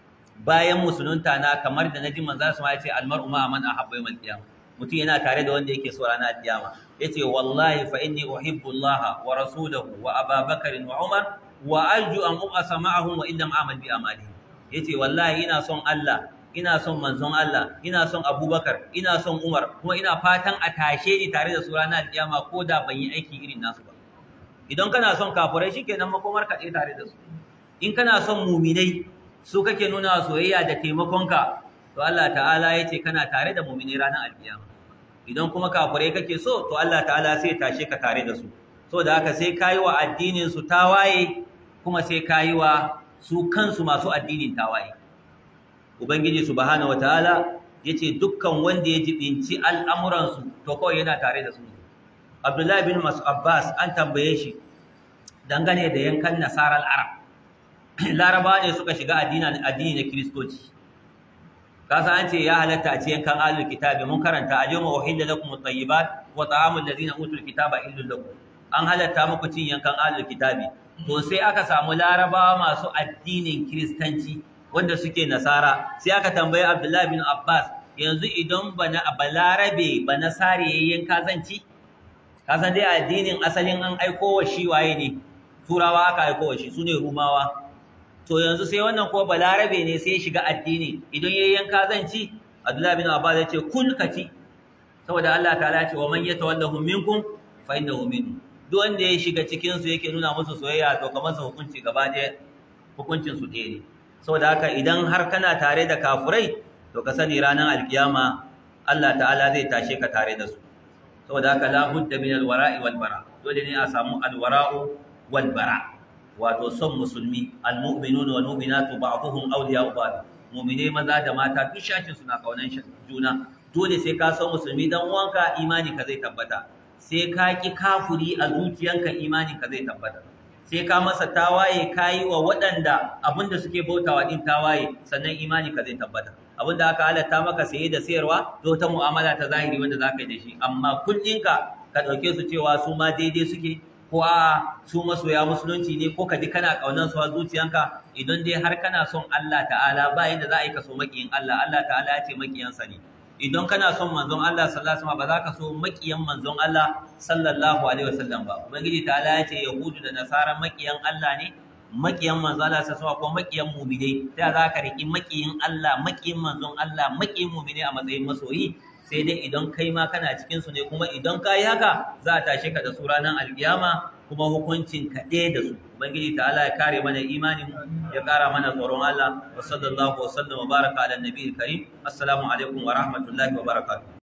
bayan musulunta na kamar da naji manzon Allah yace almar'u ma aman ahabba yawm alkiyama mutum yana tare da wanda yake so ranar alkiyama yace wallahi fa inni uhibbu Allah wa rasulahu wa Abubakar wa Umar wa arju an ubasa ma'ahum wa illam amal bi amali yace wallahi ina son Allah ina son manzon Allah ina son Abubakar ina son Umar kuma ina fatan a tashe ni tare da su ranar kiyama ko da ban yi aiki irin nasu ba idan kana son kafirai shikenan makomar ka tare da su in kana son muminai su kake nuna soyayya da taimakonka to Allah ta'ala yace kana tare da muminai ranar alkiyama idan kuma kafirai kake so to Allah ta'ala sai tashe ka tare da su saboda haka sai kayi wa addinin su tawaye kuma sai kayi wa su kansu masu addinin tawaye ubangiji subhanahu wataala yace dukkan wanda ya jibinci al'amuran su to kawai yana tare da su Abdullahi bin Mas'ud Abbas an tambaye shi dangane da yankan nasarar Arab Laraba ne suka shiga addinin addini na Kiristoci kasa an ce ya halatta a ci yankan ahlul kitabi mun karanta al-yawma uhilla lakum at-tayyibat wa ta'amul ladina utul kitaba illal lakum an halatta muku cin yankan ahlul kitabi to sai aka samu larabawa masu addinin kiristanci wanda suke nasara sai aka tambayi abdullahi bin abbas yanzu idan bana balarabe ba nasare ya yanka zanci ka san dai addinin asalin an aiko wa shi waye ne turawa aka aiko wa shi sune rumawa to yanzu sai wannan ko balarabe ne sai ya shiga addini idan yayi yanka zan ci Abdullahi bin Abbas ya ce kul kati saboda Allah ta'ala ya ce wa man yatawallahu minkum fa innahu minhum duk wanda ya shiga cikin su yake nuna musu soyayya to kamar sa hukunci gaba ɗaya hukuncin su ɗaya ne saboda haka idan har kana tare da kafurai to ka sani ranar alkiyama Allah ta'ala zai tashe ka tare da su saboda haka la budda min alwara'i wal bara dole ne a samu alwara'u wal bara wato son musulmi almu'minuna wal mu'minatu ba'dhum awliya'u ba'd mu'mine maza da mata duk shakin suna kaunan juna dole sai ka san musulmi dan uwanka imani ka zai tabbata sai ka ki kafuri a zuciyanka imani ka zai tabbata sai ka masa tawaye kayi wa waɗanda abinda suke bautawa din tawaye sannan imani ka zai tabbata abinda aka halatta maka saye da sayarwa to ta mu'amala ta zahiri wanda za ka yi da shi amma kullinka ka ɗauke su cewa su ma daidai suke ko a su masoya musulunci ne ko ka ji kana ƙaunar su a zuciyanka idan dai har kana son Allah ta'ala ba yadda za a yi ka so maƙiyin Allah Allah ta'ala ya ce maƙiyansa ne idan kana son manzon Allah sallallahu alaihi wasallam ba za ka so maƙiyan manzon Allah sallallahu alaihi wasallam ba ubangiji ta'ala ya ce yahudu da nasara maƙiyan Allah ne maƙiyan manzon Allah sallallahu alaihi wasallam ko maƙiyan mu'minai sai za ka riki maƙiyin Allah maƙiyin manzon Allah maƙiyin mu'minai a matsayin masoyi sai dai idan kai ma kana cikin su ne kuma idan ka yi haka za a tashe ka da su ranar alkiyama kuma hukuncin ka ɗaya da su ubangiji ta Allah ya kare mana imanin ya kara mana tsoron Allah wa sallallahu wa sallam wa baraka ala nabiyil karim assalamu alaikum wa rahmatullahi wa barakatuh